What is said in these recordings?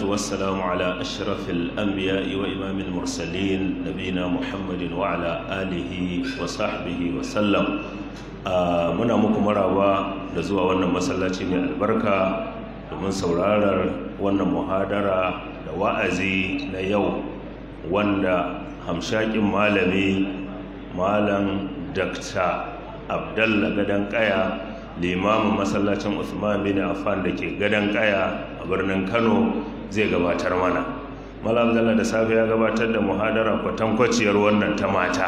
والسلام على أشرف الأنبياء وإمام المرسلين نبينا محمد وعلى آله وصحبه وسلم muna muku maraba da zuwa wannan masallaci mai albarka domin saurarar wannan muhadara da wa'azi na yau wanda hamshakin malami malam dakta abdalla gadon kaya limamin masallacin usman bin affan da ke gadon kaya a birnin kano zai gabatar mana malam abdalla da safe ya gabatar da muhadara kwatankwaciyar wannan ta mata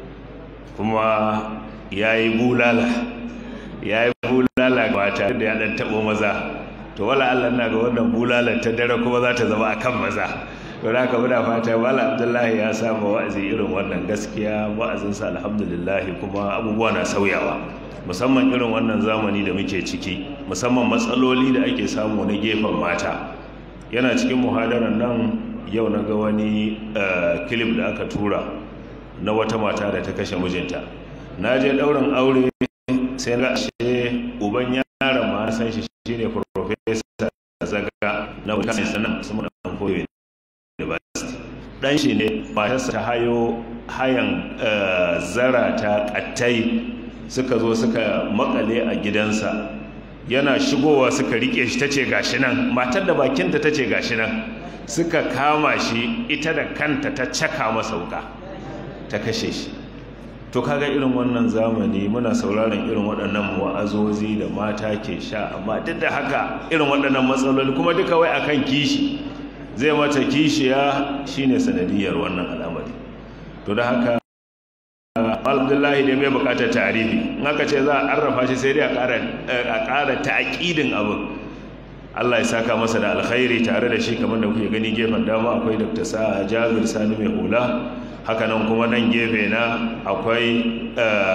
kuma ya yi bulala ya yi bulala ba tare da ya ɗan taɓo maza to wala allah na ga wannan bulala ta dare kuma za ta zama a kan maza to da haka muna fata wala abdullahi ya samu wa'azi irin wannan gaskiya wa'azinsa alhamdulillahi kuma abubuwa na sauyawa musamman irin wannan zamani da muke ciki musamman matsaloli da ake samu na gefen mata yana cikin muhadarar nan yau na ga wani kilif da aka tura na wata mata da ta kashe mijinta na je ɗaurin aure sai ga ashe uban yaron ma san shi shine professor zaga na wutan sanan su mun dan koyo university dan shi ne matarsa ta hayo hayan zara ta kattai suka zo suka makale a gidansa yana shigowa suka rike shi tace gashi nan matar da bakinta tace gashi nan suka kama shi ita da kanta ta caka masa wuka ta kashe shi to kaga irin wannan zamani muna sauraron irin waɗannan wa'azozi da mata ke sha amma duk da haka irin waɗannan matsaloli kuma duka wai akan kishi zai mata kishiya shine sanadiyar wannan al'amari to da haka alhamdulillah dai bai bukatar tarihi in aka ce za a arrafa shi sai dai a ƙara ta'aƙidin abin Allah ya saka masa da alkhairi tare da shi kamar da kuke gani gefen dama akwai Dr. Sa'a Jabir Sani mai hula hakanan kuma nan gefe na akwai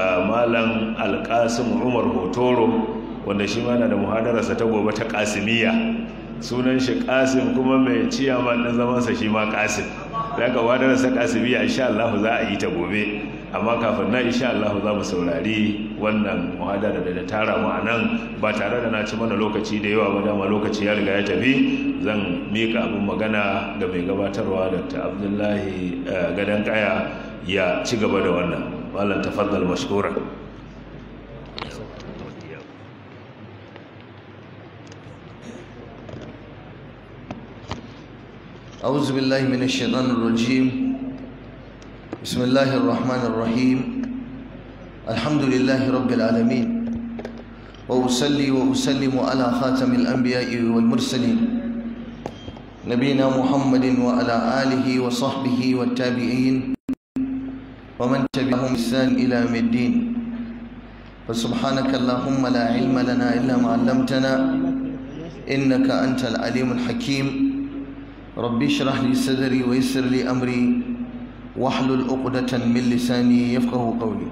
malam alkasim umar hotoro wanda shi mana da muhadararsa ta gobe ta kasimiya sunan shi kasim kuma mai ciyaman ɗin zamansa shi ma kasim da aka muhadararsa kasimiya insha Allah za a yi ta gobe amma kafin na insha Allah za mu saurari wannan muhadara da ta tara mu a nan ba tare da na ci mana lokaci da yawa ba dama lokaci ya riga ya tafi zan mika abin magana ga mai gabatarwa dr abdullahi gadon kaya ya ci gaba da wannan malam tafaddal mashkura أعوذ بالله من الشيطان الرجيم بسم الله الرحمن الرحيم الحمد لله رب العالمين وأصلي وأسلم على خاتم الأنبياء والمرسلين نبينا محمد وعلى آله وصحبه والتابعين ومن تبعهم بإحسان إلى يوم الدين فسبحانك اللهم لا علم لنا إلا ما علمتنا إنك أنت العليم الحكيم ربي اشرح لي صدري ويسر لي أمري واحلل عقدة من لساني يفقه قولي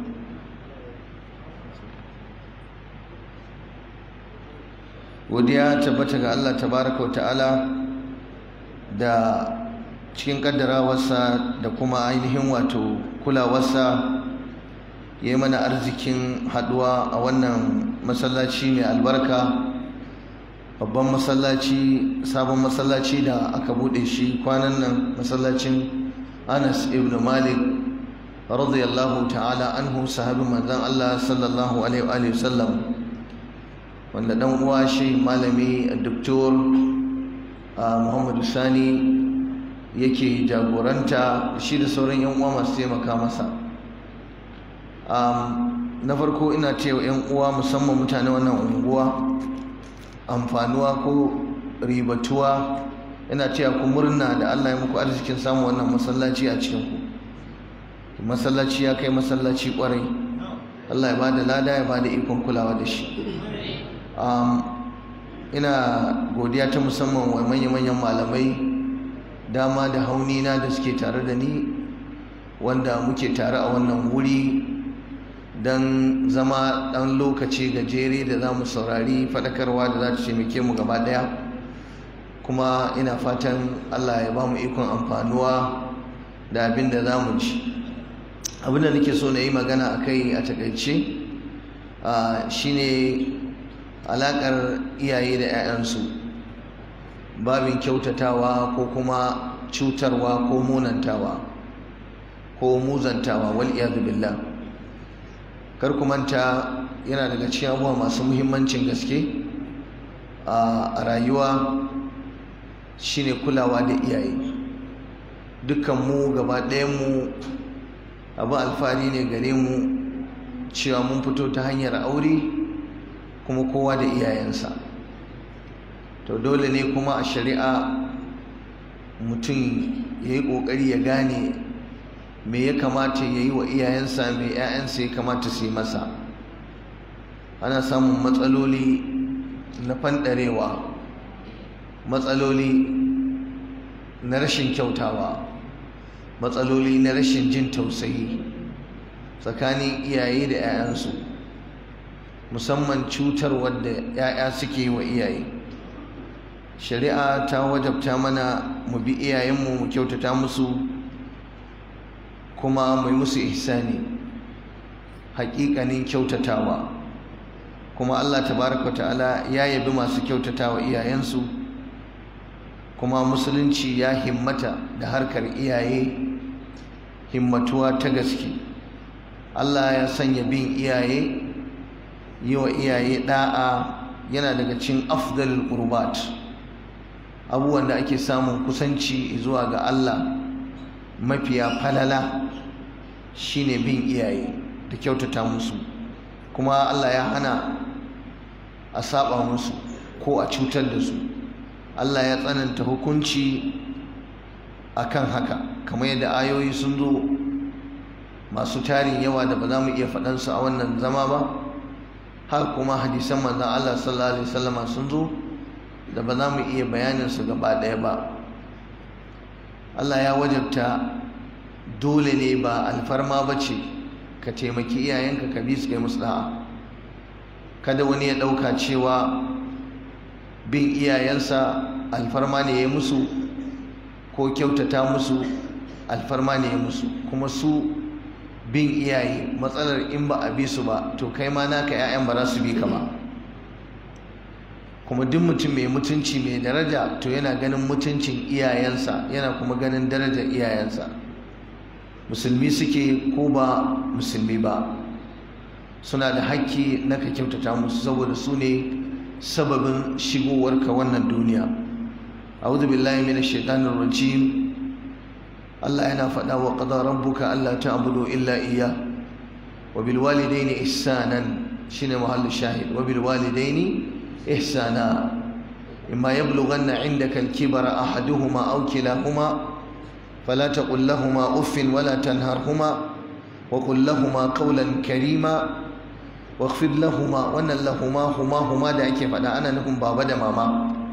godiya tabbata ga Allah tabaraka wa ta'ala da cikin kaddarawarsa da kuma ainihin wato kulawarsa ya yi mana arzikin haduwa a wannan masallaci mai albarka babban masallaci sabon masallaci da aka bude shi kwanan nan masallacin anas ibn malik radiyallahu ta'ala anhu sahabin manzon Allah sallallahu alaihi wa sallam wanda dan uwa shi malami doktor Muhammadu Sani yake jagoranta shi da sauran yan uwa masu taimaka masa na farko ina cewa yan uwa musamman mutane wannan unguwa amfanuwa ko ribatuwa ina cewa ku murna da Allah ya muku arzikin samun wannan masallaci a cikin ku masallaci ya kai masallaci kwarai Allah ya bada lada ya bada ikon kulawa da shi ina godiya ta musamman wa manya-manyan malamai dama da haunina da suke tare da ni wanda muke tare a wannan wuri don zama ɗan lokaci gajere da za mu saurari faɗakarwa da za ta taimake mu gaba ɗaya kuma ina fatan allah ya ba mu ikon amfanuwa da abin da za mu ci abin da nake so na yi magana a kai a takaice shine alaƙar iyaye da 'ya'yansu babin kyautatawa ko kuma cutarwa ko munantawa ko muzantawa wal billah kar ku manta yana daga cikin abubuwa masu muhimmancin gaske a rayuwa shine kulawa da iyaye dukkan mu gaba mu abu alfahari ne gare mu cewa mun fito ta hanyar aure kuma kowa da iyayensa to dole ne kuma a shari'a mutum ya yi ƙoƙari ya gane me ya kamata ya yi wa iyayensa me 'ya'yansa ya kamata su yi masa ana samun matsaloli na fanɗarewa matsaloli na rashin kyautawa matsaloli na rashin jin tausayi tsakanin iyaye da 'ya'yansu musamman cutar wadda 'ya'ya suke yi wa iyaye shari'a ta wajabta mana mu bi iyayenmu mu kyautata musu kuma mu yi musu ihsani haƙiƙanin kyautatawa kuma Allah tabaraka ta'ala ya yabi masu kyautatawa iyayensu kuma musulunci ya himmata da harkar iyaye himmatuwa ta gaske Allah ya sanya bin iyaye yi wa iyaye da'a yana daga cikin afdalul qurbat abubuwan da ake samun kusanci zuwa ga Allah mafiya falala shine bin iyaye da kyautata musu kuma Allah ya hana a saba musu ko a cutar da su Allah ya tsananta hukunci akan haka kamar yadda ayoyi sun zo masu tarin yawa da ba za mu iya faɗansu a wannan zama ba har kuma hadisan manzon Allah sallallahu alaihi wasallama sun zo da ba za mu iya bayaninsu gaba ɗaya ba Allah ya wajabta dole ne ba alfarma ba ce ka taimaki iyayenka ka bi su kai musu da'a kada wani ya ɗauka cewa bin iyayensa alfarma ne ya musu ko kyautata musu alfarma ne ya musu kuma su bin iyaye matsalar in ba a bi su ba to kai ma naka 'ya'yan ba za su bi ka ba kuma duk mutum mai mutunci mai daraja to yana ganin mutuncin iyayensa yana kuma ganin darajar iyayensa musulmi suke ko ba musulmi ba suna da hakki na ka kyautata musu saboda su ne sababin shigowarka wannan duniya a'udhu billahi minash shaitanir rajim Allah yana faɗa wa qada rabbuka alla ta'budu illa iyyah wa bil walidayni ihsanan shine mahallu shahid wa bil walidayni إحسانا إما يبلغن عندك الكبر أحدهما أو كلاهما فلا تقل لهما أف ولا تنهرهما وقل لهما قولا كريما واخفض لهما وأن لهما هما هما دعك فدا أنا لهم بابا ماما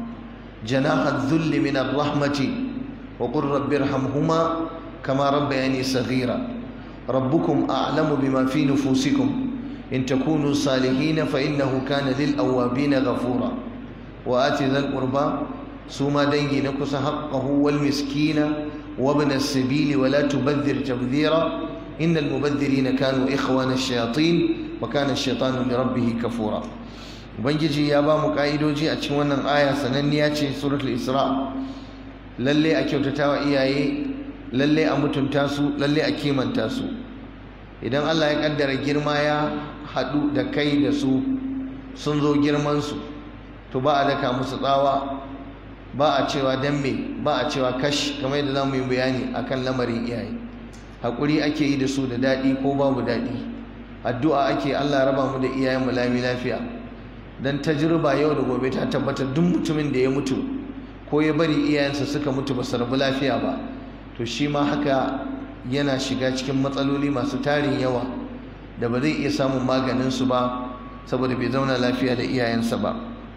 جناح الذل من الرحمة وقل رب ارحمهما كما ربياني صغيرا ربكم أعلم بما في نفوسكم إن تكونوا صالحين فإنه كان للأوابين غفورا وآت ذا القربى سوما دنجي نكس حقه والمسكين وابن السبيل ولا تبذر تبذيرا إن المبذرين كانوا إخوان الشياطين وكان الشيطان لربه كفورا ubangiji ya ba mu ka'idoji a cikin wannan aya sananniya ce suratul isra lalle a kyautata wa iyaye lalle a mutunta su lalle a kimanta su idan Allah ya kaddara girma ya haɗu da kai da su sun zo girmansu to ba a daka musu tsawa ba a cewa dan me ba a cewa kash kamar yadda za mu yi bayani akan lamarin iyaye haƙuri ake yi da su da daɗi ko babu daɗi addu'a ake Allah raba mu da iyayen mu lami lafiya dan tajriba yau da gobe ta tabbata duk mutumin da ya mutu ko ya bari iyayensa suka mutu ba su rabu lafiya ba to shi ma haka yana shiga cikin matsaloli masu tarin yawa da ba zai iya samun maganin su ba saboda bai zauna lafiya da iyayensa ba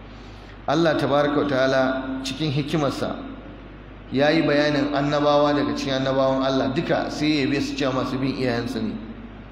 Allah tabaraka ta'ala cikin hikimarsa ya yi bayanin annabawa daga cikin annabawan Allah duka sai ya yabe su cewa masu bin iyayensu ne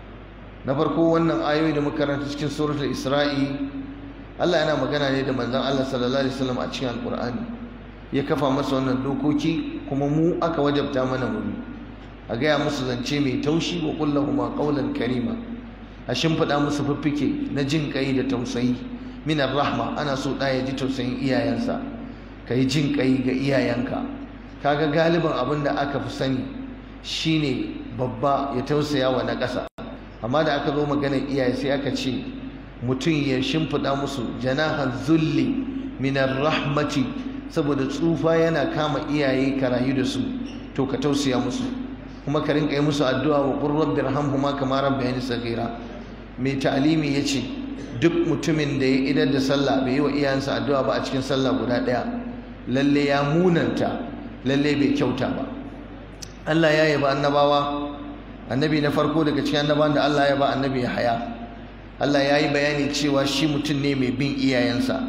na farko wannan ayoyi da muka karanta cikin suratul isra'i Allah yana magana ne da manzon Allah sallallahu alaihi wasallam a cikin alqur'ani ya kafa masa wannan dokoki kuma mu aka wajabta mana mu a gaya musu zance mai taushi wa kullahuma qawlan karima a shimfiɗa musu fiffike na jin kai da tausayi minar rahma ana so ɗa ya ji tausayin iyayensa ka yi jin ƙai ga iyayenka kaga galibin abin da aka fi sani shine babba ya tausaya wa na ƙasa amma da aka zo maganar iyaye sai aka ce mutum ya shimfiɗa musu janahan zulli minar rahmati saboda tsufa yana kama iyaye ka rayu da su to ka tausaya musu kuma ka rinka yi musu addu'a wa qur rabbi irhamhuma kama rabbayani saghira mai ta'alimi yace duk mutumin da ya idar da sallah bai yi wa iyayensa addu'a ba a cikin sallah guda ɗaya lalle ya munanta lalle bai kyauta ba Allah ya yaba annabawa annabi na farko daga cikin annabawan da Allah ya ba annabi ya haya Allah ya yi bayani cewa shi mutum ne mai bin iyayensa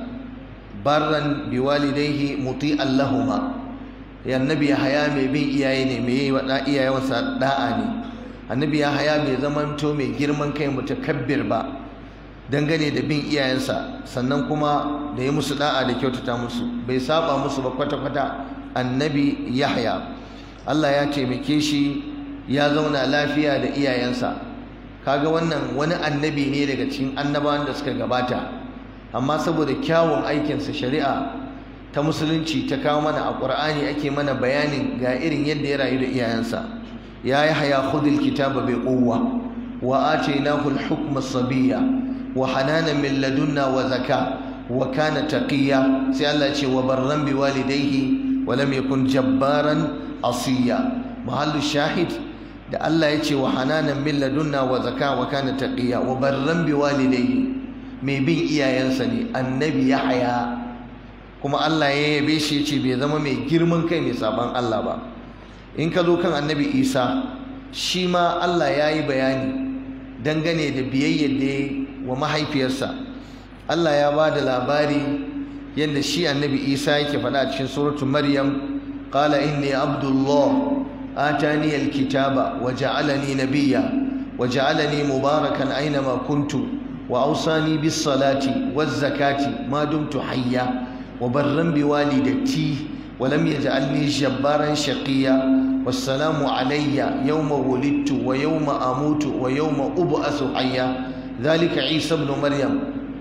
barran biwalidaihi muti'an lahuma ya annabi ya haya mai bin iyaye ne mai yi wa iyayensa da'a ne annabi ya haya mai zamanto mai girman kai mutakabbir ba dangane da bin iyayensa sannan kuma da ya musu da'a da kyautata musu bai saba musu ba kwata-kwata annabi yahya Allah ya taimake shi ya zauna lafiya da iyayensa kaga wannan wani annabi ne daga cikin annabawan da suka gabata amma saboda kyawun aikinsa shari'a ta musulunci ta kawo mana a ƙur'ani ake mana bayanin ga irin yadda ya rayu da iyayensa ya yi haya khudil kitaba bai quwwa wa atainahu al-hukma sabiyya wa hananan min ladunna wa zaka wa kana taqiya sai Allah ya ce wa barran bi walidayhi wa lam yakun jabbaran asiya mahallu shahid da Allah ya ce wa hananan min ladunna wa zaka wa kana taqiya wa barran bi walidayhi mai bin iyayensa ne annabi Yahaya kuma Allah ya yabe shi ya ce bai zama mai girman kai mai saban Allah ba in ka zo kan annabi Isa shi ma Allah ya yi bayani dangane da biyayyar da ya wa mahaifiyarsa Allah ya ba da labari yadda shi annabi Isa yake faɗa a cikin suratul Maryam qala inni abdullah آتاني الكتاب وجعلني نبيا وجعلني مباركا أينما كنت وأوصاني بالصلاة والزكاة ما دمت حيا وبرا بوالدتي ولم يجعلني جبارا شقيا والسلام علي يوم ولدت ويوم أموت ويوم أبعث حيا ذلك عيسى ابن مريم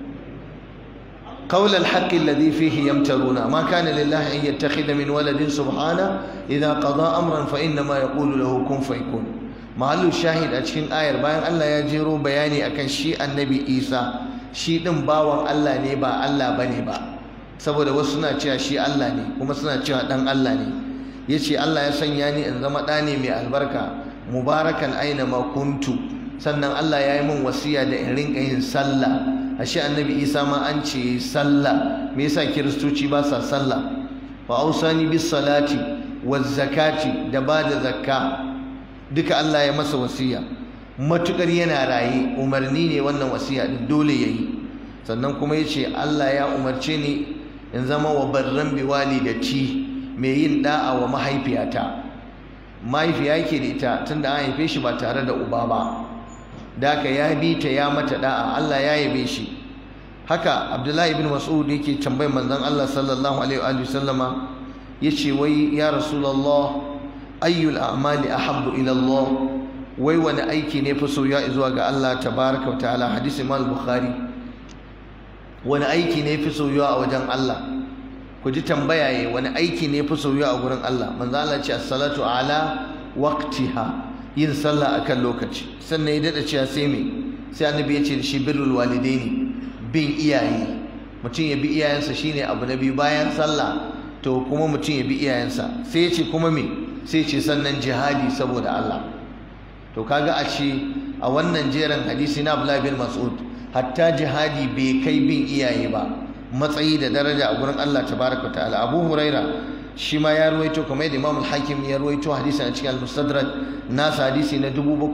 قول الحق الذي فيه يمترون ما كان لله أن يتخذ من ولد سبحانه إذا قضى أمرا فإنما يقول له كن فيكون محل الشاهد أتشين آير باين الله يجيرو بياني أكن شيء النبي إيسى شيء دم باوان الله نيبا الله بنيبا saboda wasu suna cewa shi Allah ne kuma suna cewa dan Allah ne yace Allah ya sanya ni in zama ɗa ne mai albarka mubarakan aina ma kuntu sannan Allah ya yi min wasiya da in rinka yin sallah ashe annabi isa ma an ce sallah me yasa kiristoci ba sa sallah wa ausani bis salati waz zakati da ba da zakka duka Allah ya masa wasiya matukar yana raye umarni ne wannan wasiya din dole yayi sannan kuma yace Allah ya umarce ni in zama wa barran bi walidati mai yin da'a wa mahaifiyata mahaifiya yake da ita tunda an haife shi ba tare da uba ba daka ya bi ta ya mata da'a Allah ya yabe shi haka Abdullahi ibn Mas'ud yake tambayar manzon Allah sallallahu alaihi wa sallama yace wai ya Rasulullah ayyul a'mali ahabbu ila Allah wai wani aiki ne fi soyuwa zuwa ga Allah tabaraka wa ta'ala hadisi Imam Bukhari wani aiki ne fi soyuwa a wajen Allah ku ji tambaya yayi wani aiki ne fi soyuwa a gurin Allah manzon Allah ce as-salatu ala waqtiha yin sallah akan lokaci sannan ya dada cewa sai me sai annabi ya ce da shi birrul walidaini bin iyaye mutum ya bi iyayensa shine abu na biyu bayan sallah to kuma mutum ya bi iyayensa sai ya ce kuma me sai ce sannan jihadi saboda Allah to kaga a ce a wannan jerin hadisi na Abdullah bin Mas'ud hatta jihadi bai kai bin iyaye ba matsayi da daraja a gurin Allah tabaraka ta'ala Abu Huraira shi ma ya ruwaito kamar yadda Imam Al-Hakim ya ruwaito hadisi a cikin Al-Mustadrak nasa hadisi na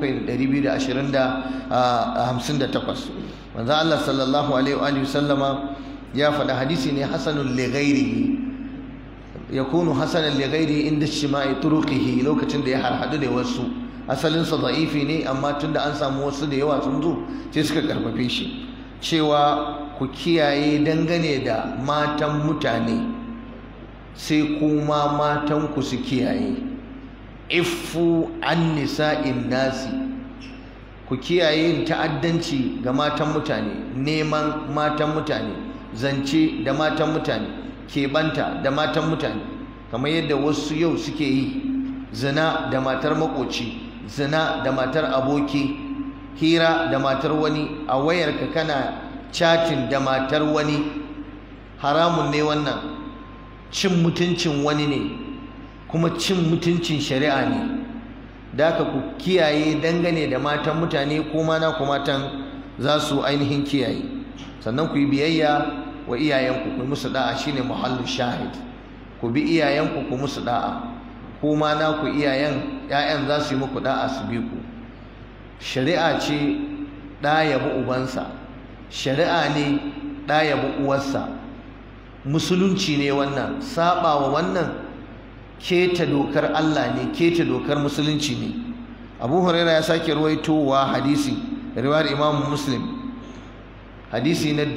7258 manzo Allah sallallahu alaihi wa sallama ya faɗa hadisi ne hasanun li ghairihi yakunu hasanan li ghairihi inda shima'i turuqihi lokacin da ya harhadu da wasu asalin sa da'ifi ne amma tunda an samu wasu da yawa sun zo sai suka karfafe shi cewa ku kiyaye dangane da matan mutane sai kuma matanku su kiyaye ifu an nisa'in nasi ku kiyaye yin ta'addanci ga matan mutane neman matan mutane zance da matan mutane keɓanta da matan mutane kamar yadda wasu yau suke yi zina da matar makoci zina da matar aboki hira da matar wani a wayarka kana chatin da matar wani haramun ne wannan cin mutuncin wani ne kuma cin mutuncin shari'a ne da haka ku kiyaye dangane da matan mutane ko mana ku matan za su ainihin kiyaye sannan ku yi biyayya wa iyayenku ku musu da'a shine muhallu shahid ku bi iyayenku ku musu da'a ko ma na ku iyayen ƴaƴan za su yi muku da'a su bi ku shari'a ce ɗa yabi ubansa shari'a ne ɗa yabi uwarsa musulunci ne wannan saba wa wannan keta dokar Allah ne keta dokar musulunci ne Abu Huraira ya sake ruwaitowa hadisi riwayar Imam Muslim hadisi na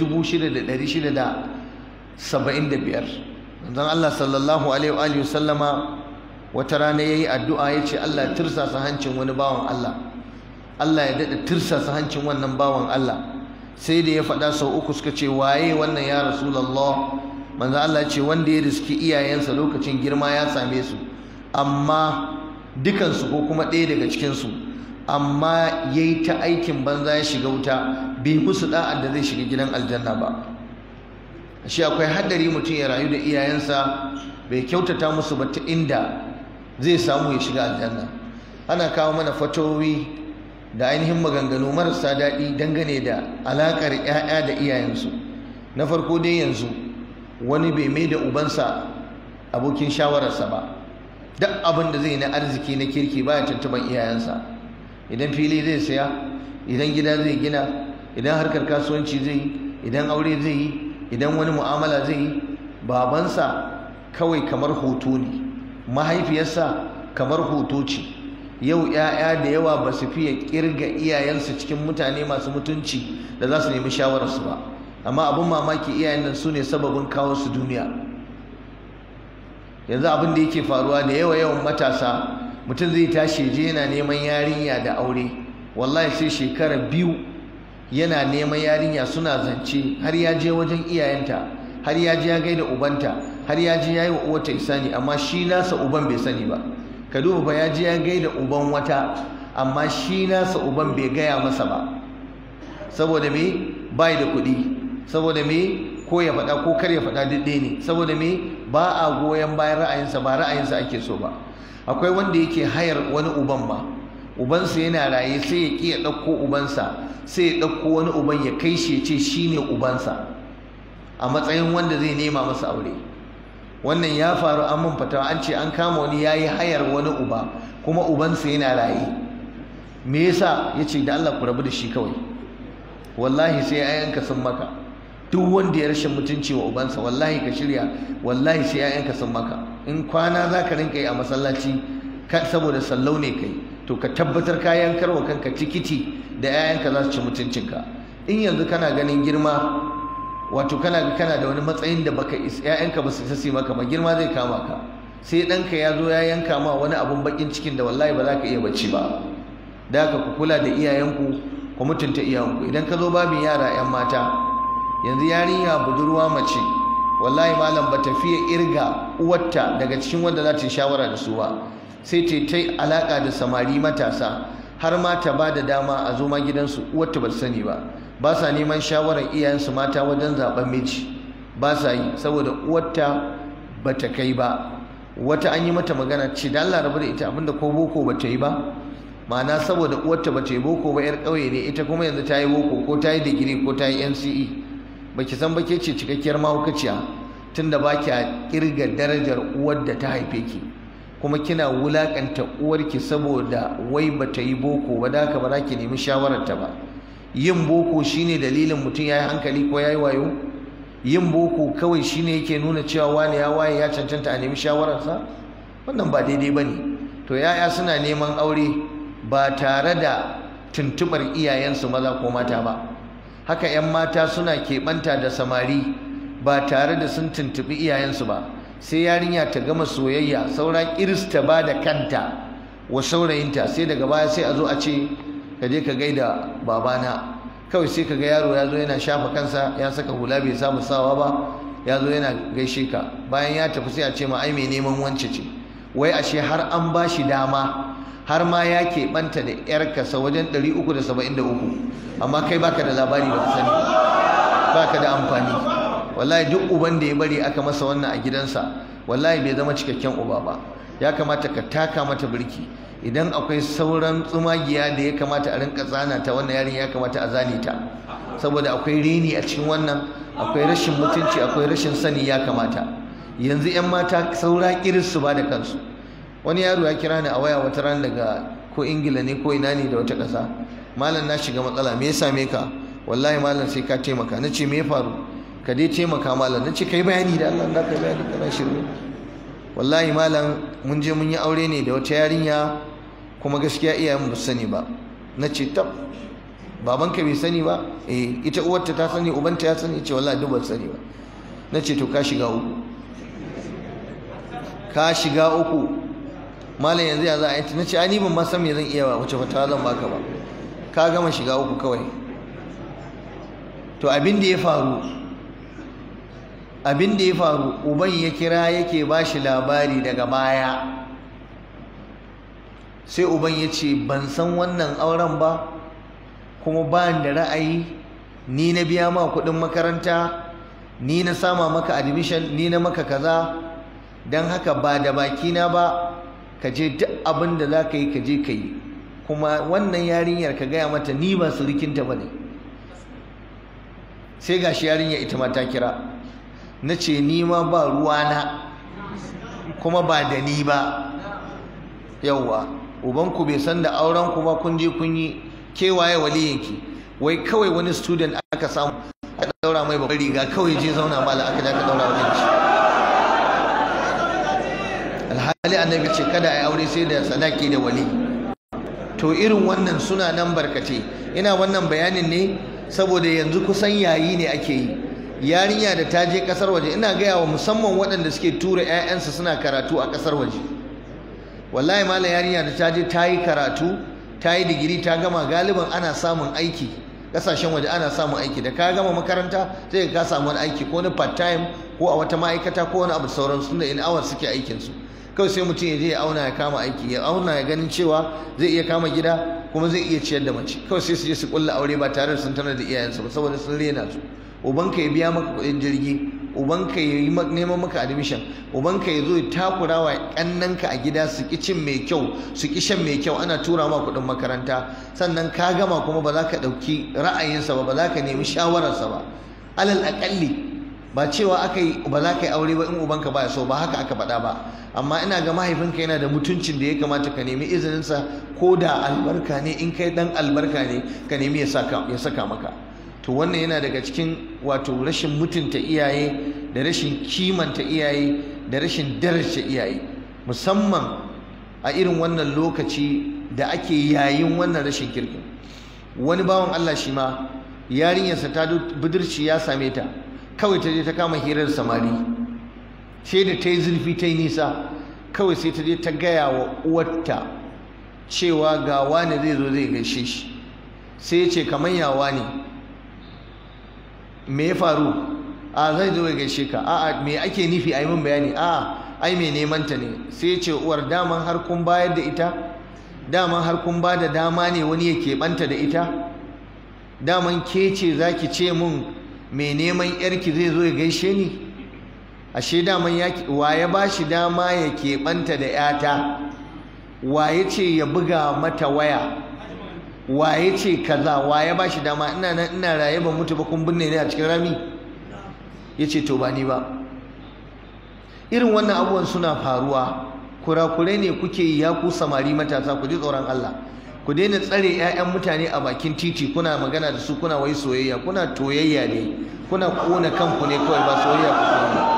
6675 manzon Allah sallallahu alaihi wa alihi sallama wata rana yayi addu'a yace Allah ya tirsasa hancin wani bawan Allah Allah ya dada tirsasa hancin wannan bawan Allah sai da ya faɗa sau uku suka ce waye wannan ya rasulullah manzo Allah ce wanda ya riski iyayensa lokacin girma ya same su amma dukansu ko kuma ɗaya daga cikinsu amma ya yi ta aikin banza ya shiga wuta bai musu da'ar da zai shiga gidan aljanna ba shi akwai haddari mutum ya rayu da iyayensa bai kyautata musu ba ta inda zai samu ya shiga aljanna ana kawo mana fatowi da ainihin maganganu marasa daɗi dangane da alaƙar 'ya'ya da iyayensu na farko dai yanzu wani bai mai da ubansa abokin shawararsa ba duk abin da zai na arziki na kirki baya tuntuban iyayensa idan fili zai saya idan gida zai gina idan harkar kasuwanci zai yi idan aure zai yi idan wani mu'amala zai yi babansa kawai kamar hoto ne mahaifiyarsa kamar hoto ce yau 'ya'ya da yawa ba su fiye kirga iyayensu cikin mutane masu mutunci da za su nemi shawararsu ba amma abin mamaki iyayen nan su ne sababin kawo su duniya yanzu abin da yake faruwa da yawa yawan matasa mutum zai tashi je yana neman yarinya da aure wallahi sai shekara biyu yana neman yarinya suna zance har ya je wajen iyayenta har ya je ya gaida ubanta har ya je ya yi wa uwarta isani amma shi nasa uban bai sani ba ka duba fa ya je ya gaida uban wata amma shi nasa uban bai gaya masa ba saboda me bai da kuɗi saboda me ko ya faɗa ko kar ya faɗa duk ne saboda me ba a goyon bayan ra'ayinsa ba ra'ayinsa ake so ba akwai wanda yake hayar wani uban ma ubansa yana raye sai ya ƙi ya ɗauko ubansa sai ya ɗauko wani uban ya kai shi ya ce shi ne ubansa a matsayin wanda zai nema masa aure wannan ya faru an mun fatawa an ce an kama wani ya yi hayar wani uba kuma ubansa yana raye me yasa ya ce da Allah ku rabu da shi kawai wallahi sai ayanka sun maka duk wanda ya rashin mutunci wa ubansa wallahi ka shirya wallahi sai ayanka sun maka in kwana za ka rinka yi a masallaci saboda sallau ne kai to ka tabbatar ka yankar wa kanka tikiti da 'ya'yanka za su ci mutuncinka in yanzu kana ganin girma wato kana kana da wani matsayin da baka ƴaƴanka ba su sasi maka ba girma zai kama ka sai ɗanka ya zo ya yanka ma wani abun bakin cikin da wallahi ba za ka iya bacci ba da haka ku kula da iyayenku ku mutunta iyayenku idan ka zo babin yara 'yan mata yanzu yarinya budurwa mace wallahi malam ba ta fiye irga uwarta daga cikin wanda za ta yi shawara da su ba sai ta yi alaƙa da samari matasa har ma ta ba da dama a zo ma gidansu uwarta ba ta sani ba ba sa neman shawarar iyayensu mata wajen zaben miji ba sa yi saboda uwarta ba ta kai ba wata an yi mata magana ce da Allah rabu da ita abinda ko boko ba ta yi ba ma'ana saboda uwarta ba ta yi boko ba yar ƙauye ne ita kuma yanzu ta yi boko ko ta yi digiri ko ta yi NCE ba ki san ba ke ce cikakkiyar mahaukaciya tunda ba kya kirga darajar uwar da ta haife ki kuma kina wulakanta uwarki saboda wai ba ta yi boko ba da haka ba za ki nemi shawararta ba yin boko shine dalilin mutum ya yi hankali ko ya yi wayo yin boko kawai shine yake nuna cewa wani ya waye ya cancanta a nemi shawararsa wannan ba daidai ba ne to yaya suna neman aure ba tare da tuntubar iyayensu maza ko mata ba haka 'yan mata suna keɓanta da samari ba tare da sun tuntuɓi iyayensu ba sai yarinya ta gama soyayya saura kirista ba da kanta wa saurayinta sai daga baya sai a zo a ce ka je ka gaida babana kawai sai ka ga yaro ya zo yana shafa kansa ya saka hula bai samu sawa ba ya zo yana gaishe ka bayan ya tafi sai a ce ma ai mai neman wance ce wai ashe har an ba shi dama har ma ya keɓanta da yarka sa wajen 373 amma kai baka da labari baka sani baka da amfani wallahi duk uban da ya bari aka masa wannan a gidansa wallahi bai zama cikakken uba ba ya kamata ka taka mata birki idan akwai sauran tsumagiya da ya kamata a rinka tsana ta wannan yarin ya kamata a zane ta saboda akwai reni a cikin wannan akwai rashin mutunci akwai rashin sani ya kamata yanzu yan mata saura kiris su ba da kansu wani yaro ya kira ni a waya wata ran daga ko ingila ne ko ina ne da wata ƙasa malam na shiga matsala me ya same ka wallahi malam sai ka taimaka na ce me ya faru ka dai taimaka malam na ce kai bayani da Allah da kai bayani kana shirme wallahi malam mun je mun yi aure ne da wata yarinya kuma gaskiya iyayen ba su sani ba na ce tab babanka bai sani ba eh ita uwarta ta sani ubanta ya sani ce wallahi duk ba sani ba na ce to ka shiga uku ka shiga uku malam yanzu ya za a yi na ce ai ni ban ma san me zan iya ba wace fatawa zan baka ba ka gama shiga uku kawai to abin da ya faru abin da ya faru uban ya kira yake ba shi labari daga baya sai uban ya ce ban san wannan auren ba kuma ba da ra'ayi ni na biya ma kuɗin makaranta ni na sama maka admission ni na maka kaza don haka ba da bakina ba ka je duk abin da za ka yi ka je ka yi kuma wannan yarinyar ka gaya mata ni ba surukinta ba ne sai gashi yarinya ita ma ta kira na ce ni ma ba ruwana kuma ba da ni ba yauwa ubanku bai san da aurenku ba kun je kun yi kewaye waliyinki wai kawai wani student aka samu aka daura mai babbar riga kawai je zauna mala aka ja ka daura wajen shi alhali annabi ce kada a yi aure sai da sadaki da wali to irin wannan suna nan barkate ina wannan bayanin ne saboda yanzu kusan yayi ne ake yi yarinya da ta je kasar waje ina gaya wa musamman waɗanda suke tura 'ya'yansu suna karatu a kasar waje wallahi malam yarinya da ta je ta yi karatu ta yi digiri ta gama galiban ana samun aiki kasashen waje ana samun aiki da ka gama makaranta sai ka samu wani aiki ko na part time ko a wata ma'aikata ko wani abu sauran su da in hours suke aikin su kawai sai mutum ya je ya auna ya kama aiki ya auna ya ganin cewa zai iya kama gida kuma zai iya ciyar da mace kawai sai su je su kulla aure ba tare da sun tanar da iyayensu ba saboda sun rena su ubanka ya biya maka kuɗin jirgi ubanka ya yi neman maka admission ubanka ya zo ya takura wa ƙannanka a gida su ki cin mai kyau su ki shan mai kyau ana tura ma kuɗin makaranta sannan ka gama kuma ba za ka ɗauki ra'ayinsa ba ba za ka nemi shawararsa ba alal aƙalli ba cewa aka yi ba za ka yi aure ba in ubanka ba ya so ba haka aka faɗa ba amma ina ga mahaifinka yana da mutuncin da ya kamata ka nemi izininsa ko da albarka ne in kai ɗan albarka ne ka nemi ya saka maka to wannan yana daga cikin wato rashin mutunta iyaye da rashin kimanta iyaye da rashin daraja iyaye musamman a irin wannan lokaci da ake yayin wannan rashin kirkin wani bawan Allah shi ma yarinyarsa ta budurci ya same ta kawai ta je ta kama hirar samari sai da ta yi zurfi ta yi nisa kawai sai ta je ta gaya wa uwarta cewa ga wani zai zo zai gaishe shi sai ya ce kamar yawa ne me ya faru a zai zo ya gaishe ka a'a me ake nufi a yi min bayani a'a ai me neman ta ne sai ce uwar daman har kun bayar da ita daman har kun ba da dama ne wani ya keɓanta da ita daman ke ce za ki ce mun me neman yarki zai zo ya gaishe ni ashe daman ya wa ya ba shi dama ya keɓanta da yata wa ya ce ya buga mata waya waye ce kaza waye ba shi dama ina nan ina raye ban mutu ba kun binne ne a cikin rami yace to ba ni ba irin wannan abubuwan suna faruwa kurakurai ne kuke yi ya ku samari matasa ku ji tsoron Allah ku daina tsare 'ya'yan mutane a bakin titi kuna magana da su kuna wai soyayya kuna toyayya ne kuna kona kanku ne kawai ba soyayya ku ba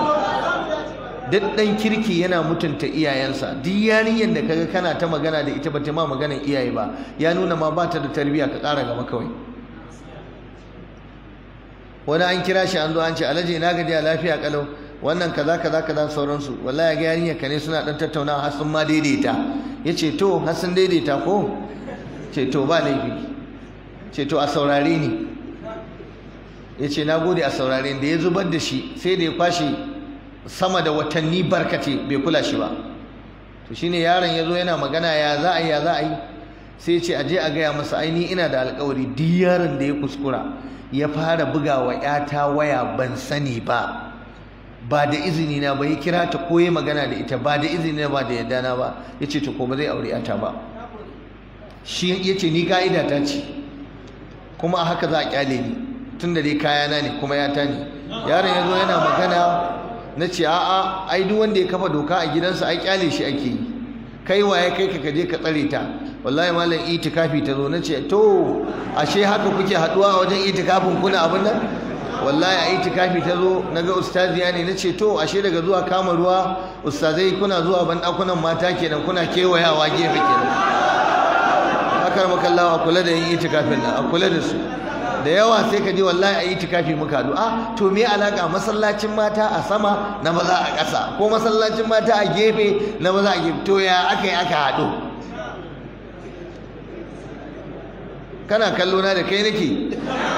duk ɗan kirki yana mutunta iyayensa duk yarinyar da kaga kana ta magana da ita bata ma maganar iyaye ba ya nuna ma ba ta da tarbiyya ka ƙara gaba kawai wani an kira shi an zo an ce alhaji ina gajiya lafiya kalau wannan kaza kaza kaza sauransu wallahi ga yarinyar ka ne suna dan tattaunawa har sun ma daidaita yace to har sun daidaita ko ce to ba laifi ce to a saurare ni ya ce na gode a saurare da ya zubar da shi sai da ya kwashe sama da watanni barkate bai kula shi ba to shine yaron ya zo yana magana ya za a yi ya za a yi sai ce aje a gaya masa aini ina da alkawari duk yaron da ya kuskura ya fara buga wa ‘yata waya ban sani ba ba da izini na ba ya kira ta ko ya magana da ita ba da izini na ba da yadda na ba ya ce to ko ba zai aure ‘yata ba shi ya ce ni ka'ida ta ce kuma a haka za a kyale ni tun da dai kayana ne kuma ‘yata ne yaron ya zo yana magana na ce a'a ai duk wanda ya kafa doka a gidansa ai kyale shi ake yi kai waye kai ka kaje ka tsare ta wallahi malam itikafi ta zo nace to ashe haka kuke haduwa a wajen itikafin kuna abin nan wallahi a itikafi ta zo naga ustaziya ne nace to ashe daga zuwa kama ruwa ustazai kuna zuwa ban dakunan mata kenan kuna kewayawa gefe kenan haka makallawa a kula da yin itikafin nan a kula da su da yawa sai ka ji wallahi a itikafi muka haɗu a to me alaka masallacin mata a sama na maza a ƙasa ko masallacin mata a gefe na maza a gefe to ya aka yi aka haɗu kana kallo na da kai nake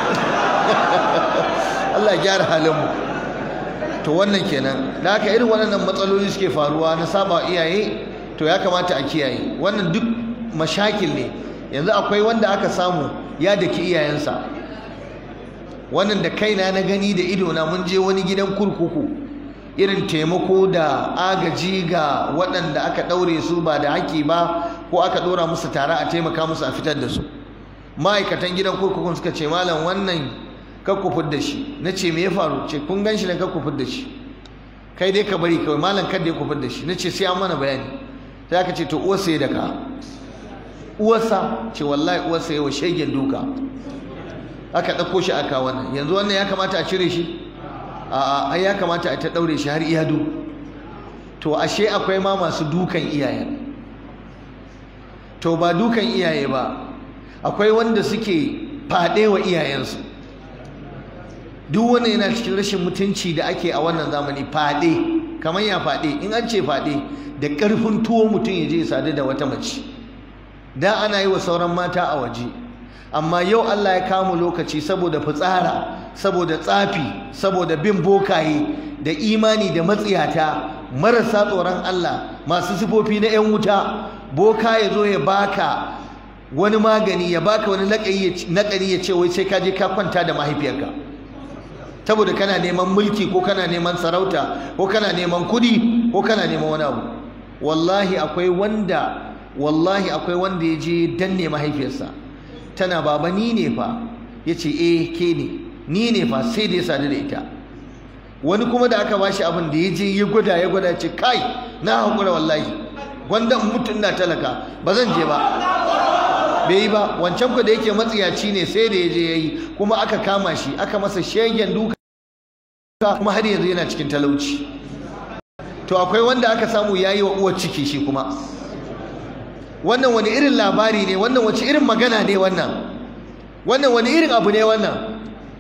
Allah gyara halin mu to wannan kenan da haka irin waɗannan matsaloli suke faruwa na saba iyaye to ya kamata a kiyaye wannan duk mashakil ne yanzu akwai wanda aka samu ya daki iyayensa wannan da kaina na gani da idona mun je wani gidan kurkuku irin taimako da agaji ga waɗanda aka ɗaure su ba da haƙƙi ba ko aka ɗora musu tare a taimaka musu a fitar da su ma'aikatan gidan kurkukun suka ce malam wannan kakku da shi na ce me ya faru ce kun gan shi ne kakku da shi kai dai ka bari kawai malam kada ya kufar da shi na ce sai an mana bayani sai aka ce to uwarsa ya daka uwarsa ce wallahi uwarsa ya wa shegen duka aka ɗauko shi aka wannan yanzu wannan ya kamata a cire shi a ai ya kamata a ta ɗaure shi har iyadu to ashe akwai ma masu dukan iyayen to ba dukan iyaye ba akwai wanda suke faɗe wa iyayensu duk wanda yana cikin rashin mutunci da ake a wannan zamani faɗe kamar ya faɗe in an ce faɗe da ƙarfin tuwo mutum ya je ya sadu da wata mace da ana yi wa sauran mata a waje amma yau Allah ya kama lokaci saboda fitsara saboda tsafi saboda bin bokaye da imani da matsiyata marasa tsoron Allah masu sifofi na 'yan wuta boka ya zo ya baka wani magani ya baka wani naƙari ya ce wai sai ka je ka kwanta da mahaifiyarka saboda kana neman mulki ko kana neman sarauta ko kana neman kudi ko kana neman wani abu wallahi akwai wanda wallahi akwai wanda ya je danne mahaifiyarsa tana baba ni ne fa ya ce eh ke ne ni ne fa sai da ya sadu da ita wani kuma da aka bashi abin da ya je ya gwada ya gwada ce kai na haƙura wallahi gwanda mutum na talaka ba zan je ba bai yi ba wancan ku da yake matsiyaci ne sai da ya je ya yi kuma aka kama shi aka masa shegen duka kuma har yanzu yana cikin talauci to akwai wanda aka samu ya yi wa uwar ciki shi kuma wannan wani irin labari ne wannan wace irin magana ne wannan wannan wani irin abu ne wannan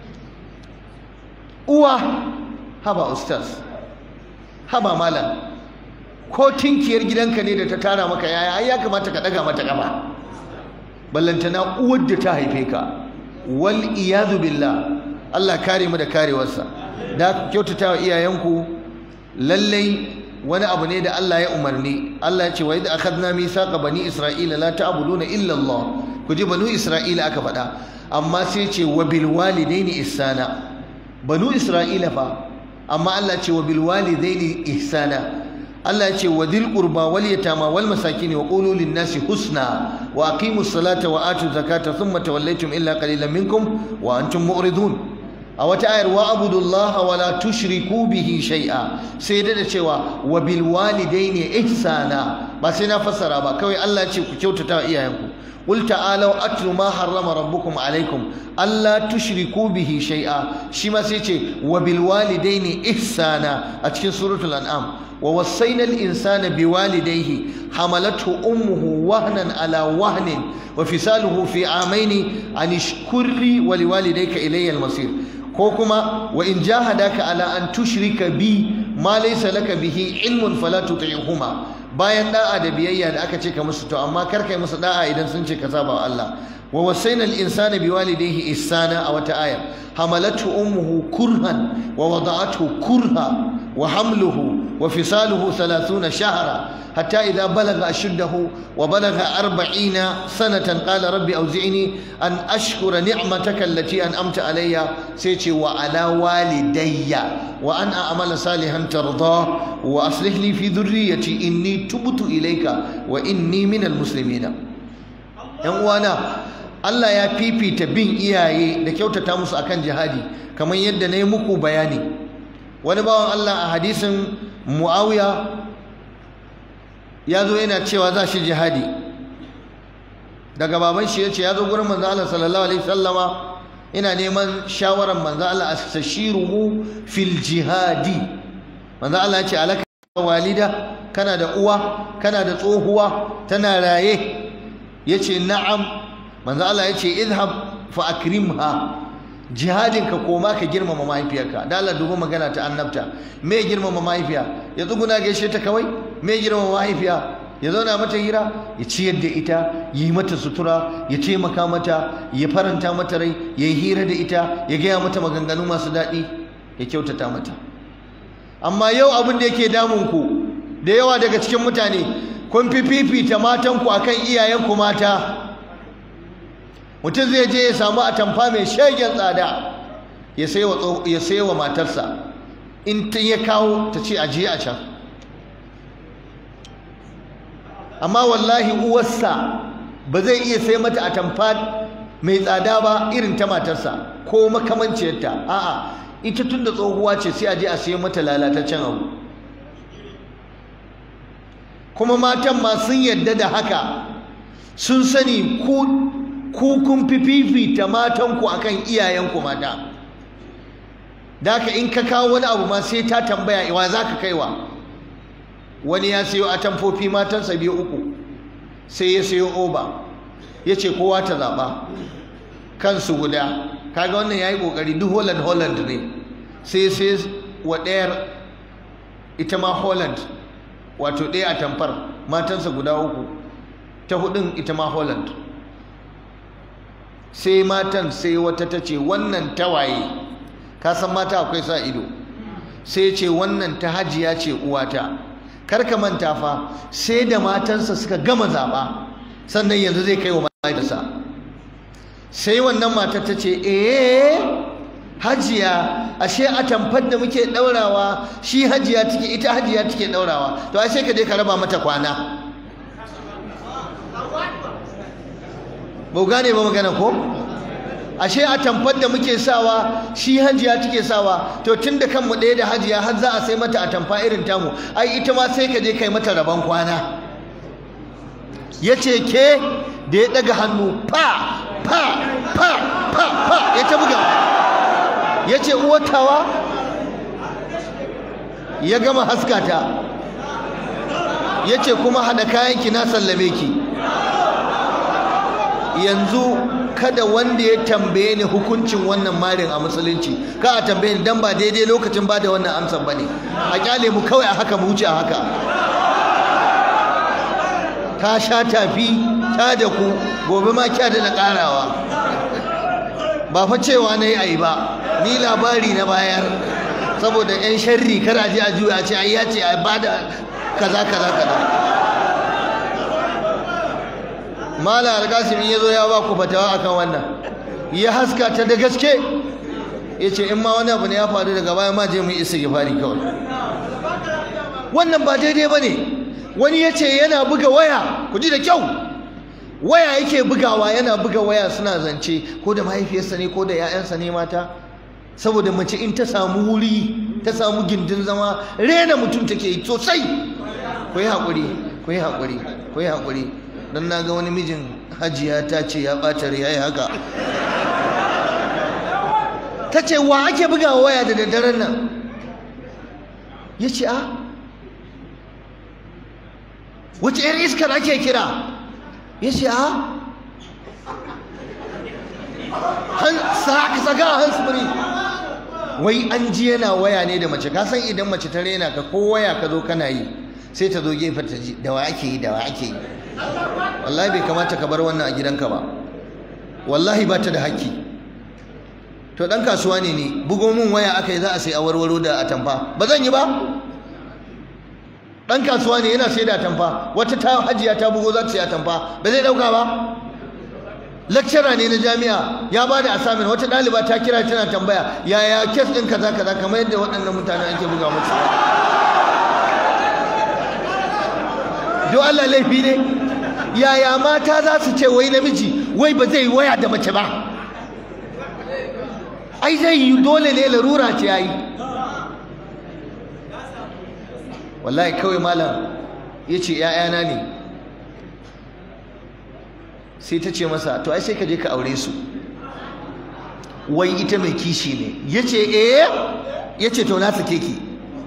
uwa haba ustaz haba malam ko tinkiyar gidanka ne da ta tara maka yaya ai ya kamata ka daga mata kafa ballantana uwar da ta haife ka wal iyadu billah Allah kare mu da karewarsa da kyautata wa iyayenku lallai wani abu ne da Allah ya umarni Allah ya ce wa idh akhadna mithaqa bani isra'ila la ta'buduna illa Allah ku ji banu isra'ila aka faɗa amma sai ce wa bil walidaini ihsana banu isra'ila fa amma Allah ce wa bil walidaini ihsana Allah ya ce wa dhil qurba wal yatama wal masakin wa qulu lin nasi husna wa aqimus salata wa atu zakata thumma tawallaytum illa qalilan minkum wa antum mu'ridun a wata ayar wa abudullaha wa la tushriku bihi shay'a sai da da cewa wa bil walidaini ihsana ba sai na fassara ba kawai Allah ce ku kyautata wa iyayenku qul ta'alu atlu ma harrama rabbukum alaikum alla tushriku bihi shay'a shi ma sai ce wa bil walidaini ihsana a cikin suratul an'am wa wasaina al insana biwalidayhi hamalathu ummuhu wahnan ala wahnin wa fisaluhu fi amaini an ishkurli wa liwalidayka ilayya al masir ko kuma wa in jahadaka ala an tushrika bi ma laysa laka bihi ilmun fala tuti'huma bayan da'a da biyayya da aka ce ka musu to amma kar kai musu da'a idan sun ce ka saba wa Allah wa wasaina al-insana biwalidayhi ihsana a wata aya hamalatu ummuhu kurhan wa wada'athu kurha wa hamluhu wa fisaluhu 30 shahra hatta idha balagha ashuddahu wa balagha 40 sanatan qala rabbi awzi'ni an ashkura ni'mataka allati an'amta alayya sai ce wa ala walidayya wa an a'mala salihan tarda wa aslih li fi dhurriyyati inni tubtu ilayka wa inni minal muslimina yan uwana Allah ya fifita bin iyaye da kyautata musu akan jihadi kamar yadda na yi muku bayani wani bawan Allah a hadisin Muawiya ya zo yana cewa za shi jihadi daga baban shi ya ce ya zo gurin manzo Allah sallallahu alaihi wasallama ina neman shawarar manzo Allah astashiruhu fil jihadi manzo Allah ya ce alaka walida kana da uwa kana da tsohuwa tana raye yace na'am manzo Allah ya ce idhab fa akrimha jihadin ka koma ka girmama mahaifiyarka da Allah dubi magana ta annabta me girmama mahaifiya ya tsuguna gaishe ta kawai me girmama mahaifiya ya zauna mata hira ya ciyar da ita yi mata sutura ya taimaka mata ya faranta mata rai ya yi hira da ita ya gaya mata maganganu masu daɗi ya kyautata mata amma yau abin da yake damun ku da yawa daga cikin mutane kun fi fifita matanku akan iyayenku mata mutum zai je ya samu atamfa mai shagen tsada ya sayi wa matarsa in ta ya kawo ta ce ajiye a can amma wallahi uwarsa ba zai iya sai mata atamfa mai tsada ba irin ta matarsa ko makamanciyarta a'a ita tun da tsohuwa ce sai a je a sayi mata lalataccen abu kuma matan ma sun yadda da haka sun sani ku ku kun fi fifita matanku akan iyayenku mata da haka in ka kawo wani abu ma sai ta tambaya iwa za ka kaiwa wani ya sayo atamfofi matansa biyu uku sai ya sayo oba ya ce kowa ta zaɓa kansu guda kaga wannan ya yi ƙoƙari duk holland holland ne sai sai wa ɗayar ita ma holland wato ɗaya a tamfar matansa guda uku ta hudun ita ma holland sai matan sai wata ta ce wannan tawaye ka san mata akwai sa ido sai ce wannan ta hajiya ce uwata kar ka manta fa sai da matansa suka gama zaɓa sannan yanzu zai kai wa mahaifinsa sai wannan matar ta ce eh hajiya ashe a tamfar da muke ɗaurawa shi hajiya take ita hajiya take ɗaurawa to ashe ka je ka raba mata kwana ba gane ba magana ko ashe a tamfar da muke sawa shi hajiya take sawa to tun da kanmu ɗaya da hajiya har za a sai mata a tamfa irin tamu ai ita ma sai ka je kai mata rabon kwana ya ce ke da ya ɗaga hannu fa fa fa fa fa ya ta buga ya ce uwatawa ya gama haskata ya ce kuma haɗa kayanki na sallame ki yanzu kada wanda ya tambaye ni hukuncin wannan marin a musulunci ka a tambaye ni dan ba daidai lokacin ba da wannan amsar bane a kyale mu kawai a haka mu wuce a haka ta sha tafi ta da ku gobe ma kya da karawa ba fa cewa na yi ayi ba ni labari na bayar saboda yan sharri kar a je a juya a ce ai ya ce a bada kaza kaza kaza mala alkasim ya zo ya ba ku fatawa akan wannan ya haska ta da gaske ya ce in ma wani abu ne ya faru daga baya ma je mu isa fari kawai wannan ba daidai ba ne wani ya ce yana buga waya ku ji da kyau waya yake bugawa yana buga waya suna zance ko da mahaifiyarsa ne ko da 'ya'yansa ne mata saboda mace in ta samu wuri ta samu gindin zama rena mutum take yi sosai ku yi haƙuri ku yi haƙuri ku yi haƙuri don na ga wani mijin hajiya ta ce ya ɓata ya yi haka ta ce wa ake buga waya da daddaren nan ya ce a wace yar iskar ake kira ya ce a saka a hansfuri wai an ji yana waya ne da mace kasan idan mace ta rena ka ko waya ka zo kana yi sai ta zo gefen ta ji da wa ake yi da wa ake yi wallahi bai kamata ka bar wannan a gidanka ba wallahi ba ta da haƙƙi to ɗan kasuwa ne ne bugo min waya aka yi za a sai awarwaro da atamfa ba zan yi ba ɗan kasuwa ne yana sai da atamfa wata ta hajiya ta bugo za ta sai atamfa ba zai ɗauka ba lecturer ne na jami'a ya ba da assignment wata ɗaliba ta kira tana tambaya yaya kes ɗin kaza kaza kamar yadda waɗannan mutane ake buga musu don Allah laifi ne yaya mata za su ce wai namiji wai ba zai waya da mace ba ai zai yi dole ne larura ce yayi wallahi kawai malam ya ce ‘ya'yana ne sai ta ce masa to ai sai ka je ka aure su wai ita mai kishi ne ya ce eh ya ce to na sake ki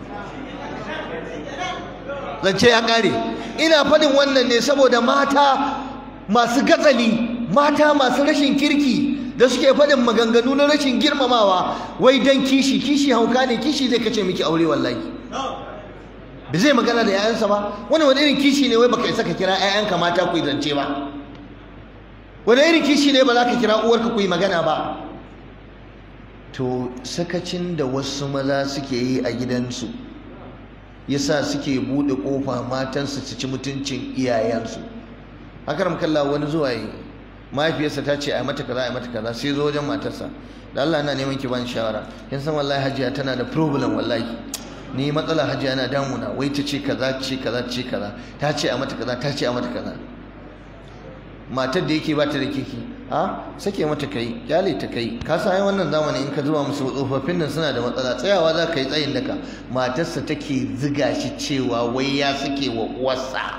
zance ya ƙare ina faɗin wannan ne saboda mata masu gatsali mata masu rashin kirki da suke faɗin maganganu na rashin girmamawa wai dan kishi kishi hauka ne kishi zai kace miki aure wallahi da zai magana da 'ya'yansa ba wani wani irin kishi ne wai baka isa ka kira 'ya'yanka mata ku yi zance ba wani irin kishi ne ba za ka kira uwarka ku yi magana ba to sakacin da wasu maza suke yi a gidansu yasa suke buɗe ƙofa matansu su ci mutuncin iyayensu haka kalla wani zuwa yi mahaifiyarsa ta ce a mata kaza a mata kaza sai zo wajen matarsa da Allah na neman ki bani shawara kin san wallahi hajiya tana da problem wallahi ni matsala hajiya na damuna wai ta ce kaza ce kaza ce kaza ta ce a mata kaza ta ce a mata kaza matar da yake ba ta da kiki a sake mata kai kyale ta kai ka san wannan zamani in ka zuba musu tsofaffin nan suna da matsala tsayawa za ka yi tsayin daka matarsa take ziga shi cewa wai ya sake wa uwarsa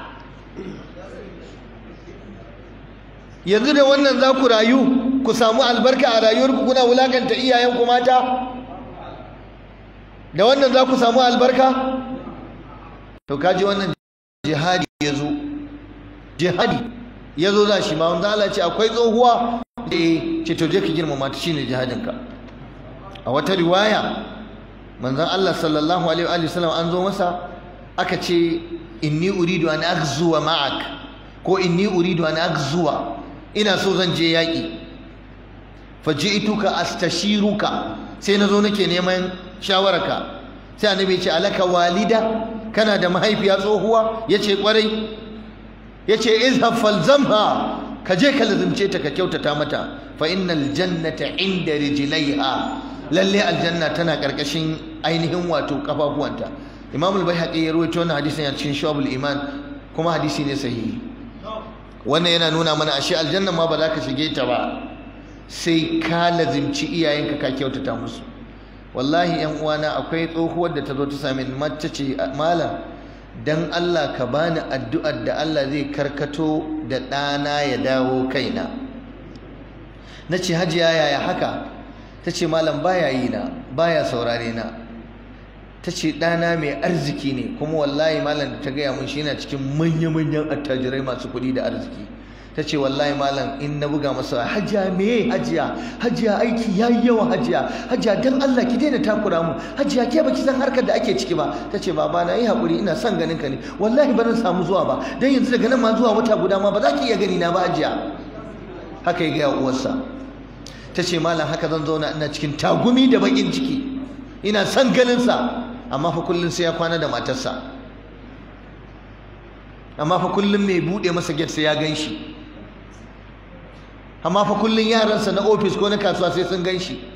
yanzu da wannan za ku rayu ku samu albarka a rayuwarku kuna wulakanta iyayenku mata da wannan za ku samu albarka to kaji wannan jihadi ya zo jihadi ya zo za shi ma wanda Allah ce akwai tsohuwa da ce to je ka girmama ta shine jihadinka a wata riwaya manzon Allah sallallahu alaihi wa sallam an zo masa aka ce inni uridu an aghzuwa ma'ak ko inni uridu an aghzuwa ina so zan je yaƙi faji'tuka astashiruka sai nazo nake neman shawararka sai annabi ya ce alaka walida kana da mahaifiya tsohuwa yace kwarai yace izhab falzamha ka je ka lazimce ta ka kyautata mata fa innal jannata inda rijlaiha lalle aljanna tana karkashin ainihin wato kafafuwanta imam al-baihaqi ya rawaito wannan hadisin a cikin shu'abul iman kuma hadisi ne sahihi wannan yana nuna mana ashe aljanna ma ba za ka shige ta ba sai ka lazimci iyayenka ka kyautata musu wallahi yan uwana akwai tsohuwar da ta zo ta sami mace ce malam dan Allah ka bani addu'ar da Allah zai karkato da ɗana ya dawo kaina na ce hajiya yaya haka ta ce malam baya yi na baya saurare na ta ce ɗana mai arziki ne kuma wallahi malam da ta gaya mun shi yana cikin manya-manyan attajirai masu kuɗi da arziki ta ce wallahi malam in na buga masa hajiya me hajiya hajiya aiki ya yi yawa hajiya hajiya don Allah ki daina takura mu hajiya ke baki san harkar da ake ciki ba ta ce baba na yi haƙuri ina son ganin ka ne wallahi ba zan samu zuwa ba don yanzu daga nan ma zuwa wata guda ma ba za ki iya gani na ba hajiya haka ya gaya uwarsa ta ce malam haka zan zauna ina cikin tagumi da baƙin ciki ina son ganin sa amma fa kullum sai ya kwana da matarsa amma fa kullum mai buɗe masa gate sai ya gan shi amma fa kullum yaransa na ofis ko na kasuwa sai sun gan shi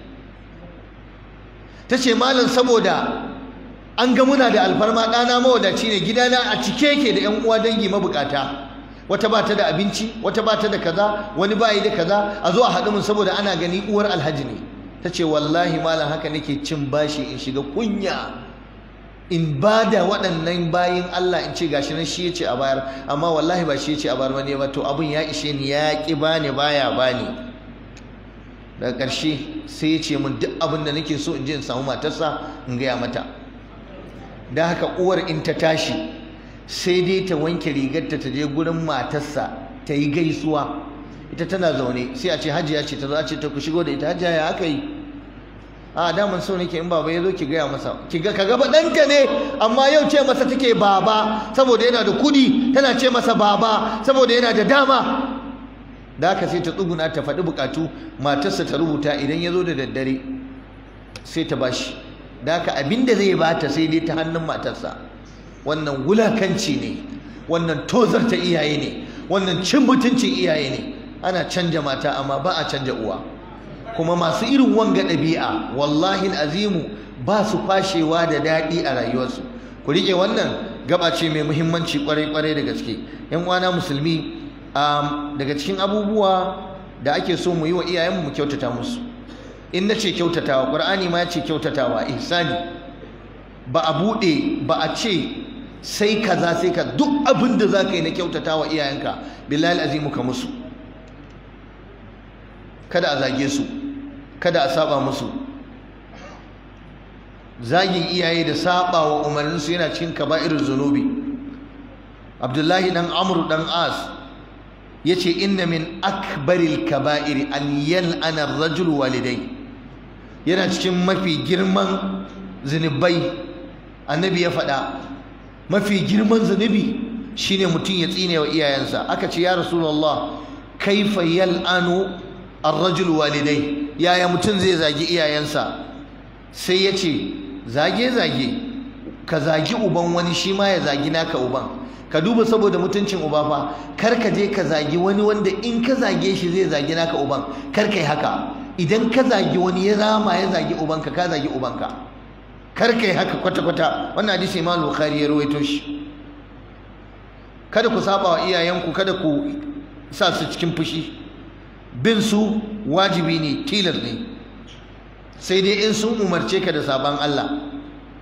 ta ce malam saboda an ga muna da alfarma ɗana mawadaci ne gidana a cike yake da 'yan uwa dangi mabukata wata ba ta da abinci wata ba ta da kaza wani ba yi da kaza a zo a haɗu mun saboda ana gani uwar alhaji ne ta ce wallahi malam haka nake cin bashi in shiga kunya in ba da waɗannan bayin Allah in ce gashi nan shi yace a bayar amma wallahi ba shi yace a bayar bane ba to abun ya ishe ni ya ki bani baya bani daga ƙarshe sai ya ce min duk abin da nake so in je in samu matarsa in gaya mata da haka uwar in ta tashi sai dai ta wanke rigarta ta je gurin matarsa ta yi gaisuwa ita tana zaune sai a ce hajiya ce ta zo a ce ta ku shigo da ita hajiya ya aka yi a daman so nake in baba ya zo ki gaya masa ki ga kaga ɗanta ne amma yau ce masa take baba saboda yana da kudi tana ce masa baba saboda yana da dama da haka sai ta tsuguna ta faɗi bukatu matarsa ta rubuta idan ya zo da daddare sai ta bashi da haka abin da zai bata sai dai ta hannun matarsa wannan wulakanci ne wannan tozarta iyaye ne wannan cin mutuncin iyaye ne ana canja mata amma ba a canja uwa kuma masu irin wanga ɗabi'a wallahi azimu ba su kwashewa da daɗi a rayuwarsu ku riƙe wannan gaba ce mai muhimmanci kwarai-kwarai da gaske yan uwana musulmi daga cikin abubuwa da ake so mu yi wa iyayenmu mu kyautata musu in na ce kyautatawa ƙur'ani ma ya ce kyautatawa ihsani ba a buɗe ba a ce sai kaza sai ka duk abin da za ka yi na kyautatawa iyayenka billahi azimu ka musu kada a zage su kada a saba musu zagin iyaye da saba wa umarninsu yana cikin kaba'irin zunubi abdullahi dan amru dan as yace inna min akbaril kaba'iri an yal'ana ar-rajul walidai yana cikin mafi girman zunubai annabi ya faɗa mafi girman zunubi shine mutum ya tsine wa iyayensa aka ce ya rasulullah kaifa yal'anu ar-rajul walidai yaya mutum zai zagi iyayensa sai ya ce zage-zage ka zagi uban wani shi ma ya zagi naka uban ka duba saboda mutuncin uba fa kar ka je ka zagi wani wanda in ka zage shi zai zagi naka uban kar ka yi haka idan ka zagi wani ya rama ya zagi ubanka ka zagi ubanka kar ka yi haka kwata-kwata wannan hadisi imam bukhari ya rawaito shi kada ku saba wa iyayenku kada ku sa su cikin fushi bin su wajibi ne tilas ne sai dai in sun umarce ka da sabon Allah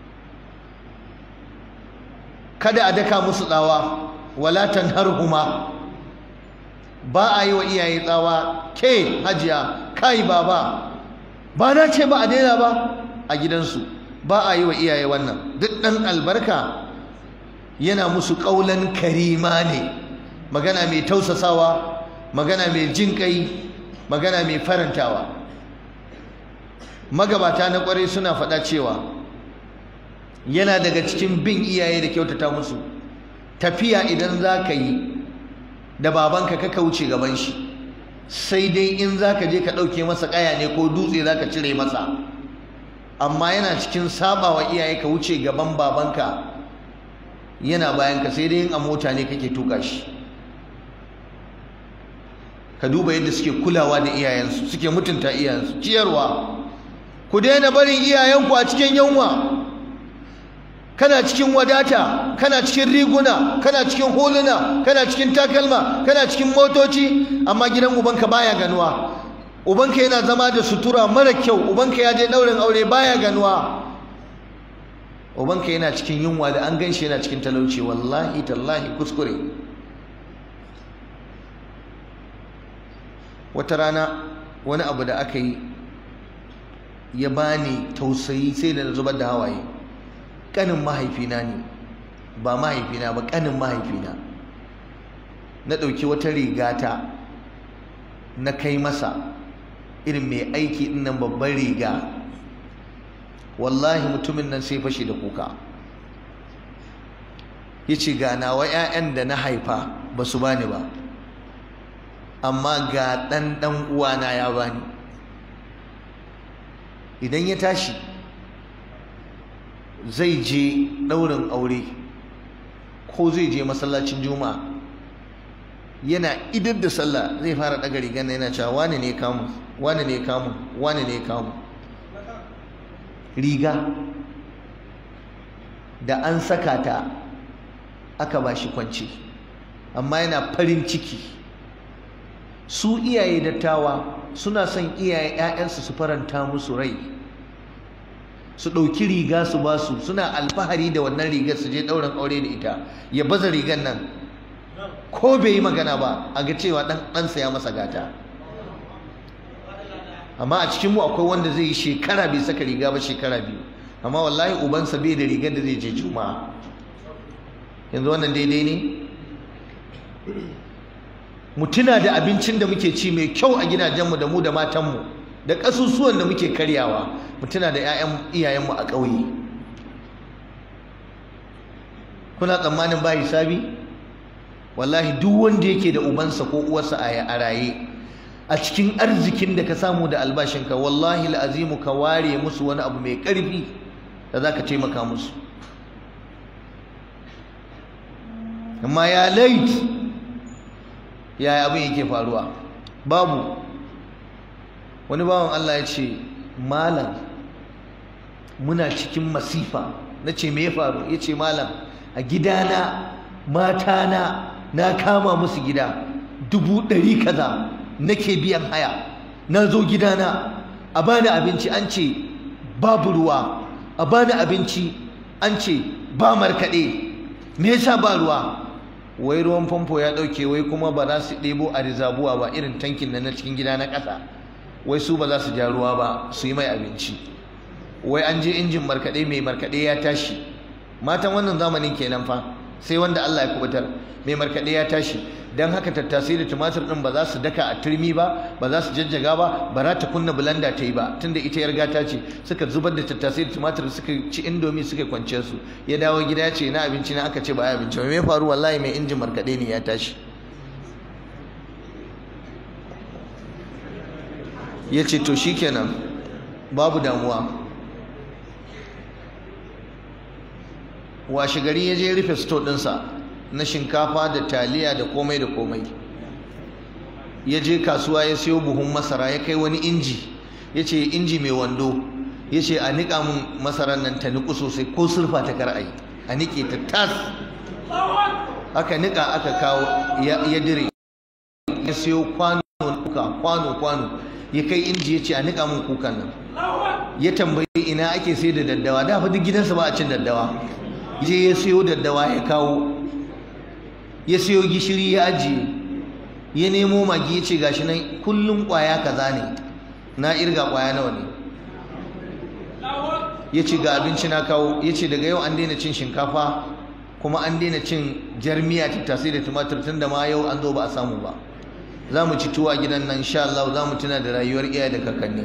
kada a daka musu tsawa wala tanharhuma ba a yi wa iyaye tsawa ke hajiya kai baba ba na ce ba a daina ba a gidansu ba a yi wa iyaye wannan duk ɗan albarka yana musu ƙaulan karima ne magana mai tausasawa magana mai jin kai magana mai farantawa magabata na kwarai suna faɗa cewa yana daga cikin bin iyaye da kyautata musu tafiya idan za ka yi da babanka ka wuce gaban shi sai dai in za ka je ka ɗauke masa ƙaya ne ko dutse za ka cire masa amma yana cikin saba wa iyaye ka wuce gaban babanka yana bayanka sai dai in a mota ne kake tuka shi ka duba yadda suke kulawa da iyayensu suke mutunta iyayensu ciyarwa ku daina barin iyayenku a cikin yunwa kana cikin wadata kana cikin riguna kana cikin huluna kana cikin takalma kana cikin motoci amma gidan ubanka baya ganuwa ubanka yana zama da sutura mara kyau ubanka ya je daurin aure baya ganuwa ubanka yana cikin yunwa da an ganshi yana cikin talauci wallahi tallahi kuskure wata rana wani abu da aka yi ya bani tausayi sai da na zubar da hawaye kanin mahaifina ne ba mahaifina ba kanin mahaifina na ɗauki wata rigata na kai masa irin mai aiki ɗin nan babban riga wallahi mutumin nan sai fashe da kuka ya ce ga nawa 'ya'yan da na haifa ba su bani ba amma ga ɗan ɗan uwana ya bani idan ya tashi zai je ɗaurin aure ko zai je masallacin juma'a yana idar da sallah zai fara ɗaga rigar na yana cewa wane ne kamu wane ne kamu wane ne kamu riga da an saka ta aka ba shi kwanci amma yana farin ciki su iyaye dattawa suna son iyaye 'ya'yansu su faranta musu rai su ɗauki riga su ba su suna alfahari da wannan rigar su je ɗaurin aure da ita ya baza rigar nan ko bai yi magana ba a ga cewa ɗan ɗansa ya masa gata amma a cikin mu akwai wanda zai yi shekara bai saka riga ba shekara biyu amma wallahi ubansa bai da rigar da zai je juma'a yanzu wannan daidai ne mu tuna da abincin da muke ci mai kyau a gidajenmu da mu da matanmu da ƙasusuwan da muke karyawa mu tuna da 'ya'yan iyayenmu a ƙauye kuna tsammanin ba hisabi wallahi duk wanda yake da ubansa ko uwarsa a raye a cikin arzikin da ka samu da albashinka wallahi azimu ka ware musu wani abu mai ƙarfi da za ka taimaka musu amma ya lait yaya abin yake faruwa babu wani bawan Allah ya ce malam muna cikin masifa na ce me ya faru ya ce malam a gidana matana na kama musu gida dubu ɗari kaza nake biyan haya na zo gidana a bani abinci an ce babu ruwa a bani abinci an ce ba markaɗe me yasa ba ruwa wai ruwan famfo ya ɗauke wai kuma ba za su ɗebo a rizabuwa ba irin tankin na cikin gida na ƙasa wai su ba za su ja ruwa ba su yi mai abinci wai an je injin markaɗe mai markaɗe ya tashi matan wannan zamanin kenan fa sai wanda Allah ya kubutar mai markaɗe ya tashi don haka tattasai da tumatir ɗin ba za su daka a turmi ba ba za su jajjaga ba ba za ta kunna bulanda ta yi ba tunda ita yar gata ce suka zubar da tattasai da tumatir suka ci indomi suka kwance su ya dawo gida ya ce na abinci na aka ce ba ya abinci me faru wallahi mai injin markaɗe ne ya tashi ya ce to shikenan babu damuwa washe gari ya je rufe sto ɗinsa na shinkafa da taliya da komai da komai ya je kasuwa ya siyo buhun masara ya kai wani inji ya ce inji mai wando ya ce a niƙa mun masarar nan ta niƙu sosai ko surfa ta kar a yi a niƙe ta tas aka niƙa aka kawo ya dire ya siyo kwano kuka kwano kwano ya kai inji ya ce a niƙa mun kukan nan ya tambayi ina ake sai da daddawa da fa duk gidansa ba a cin daddawa je ya siyo daddawa ya kawo ya siyo gishiri ya ajiye ya nemo magi ya ce gashi nan kullum kwaya kaza ne na irga kwaya nawa ne ya ce ga abinci na kawo ya ce daga yau an daina cin shinkafa kuma an daina cin jarmiya tattasai da tumatir tun da ma yau an zo ba a samu ba za mu ci tuwa gidan nan insha Allah za mu tuna da rayuwar iyaye da kakanni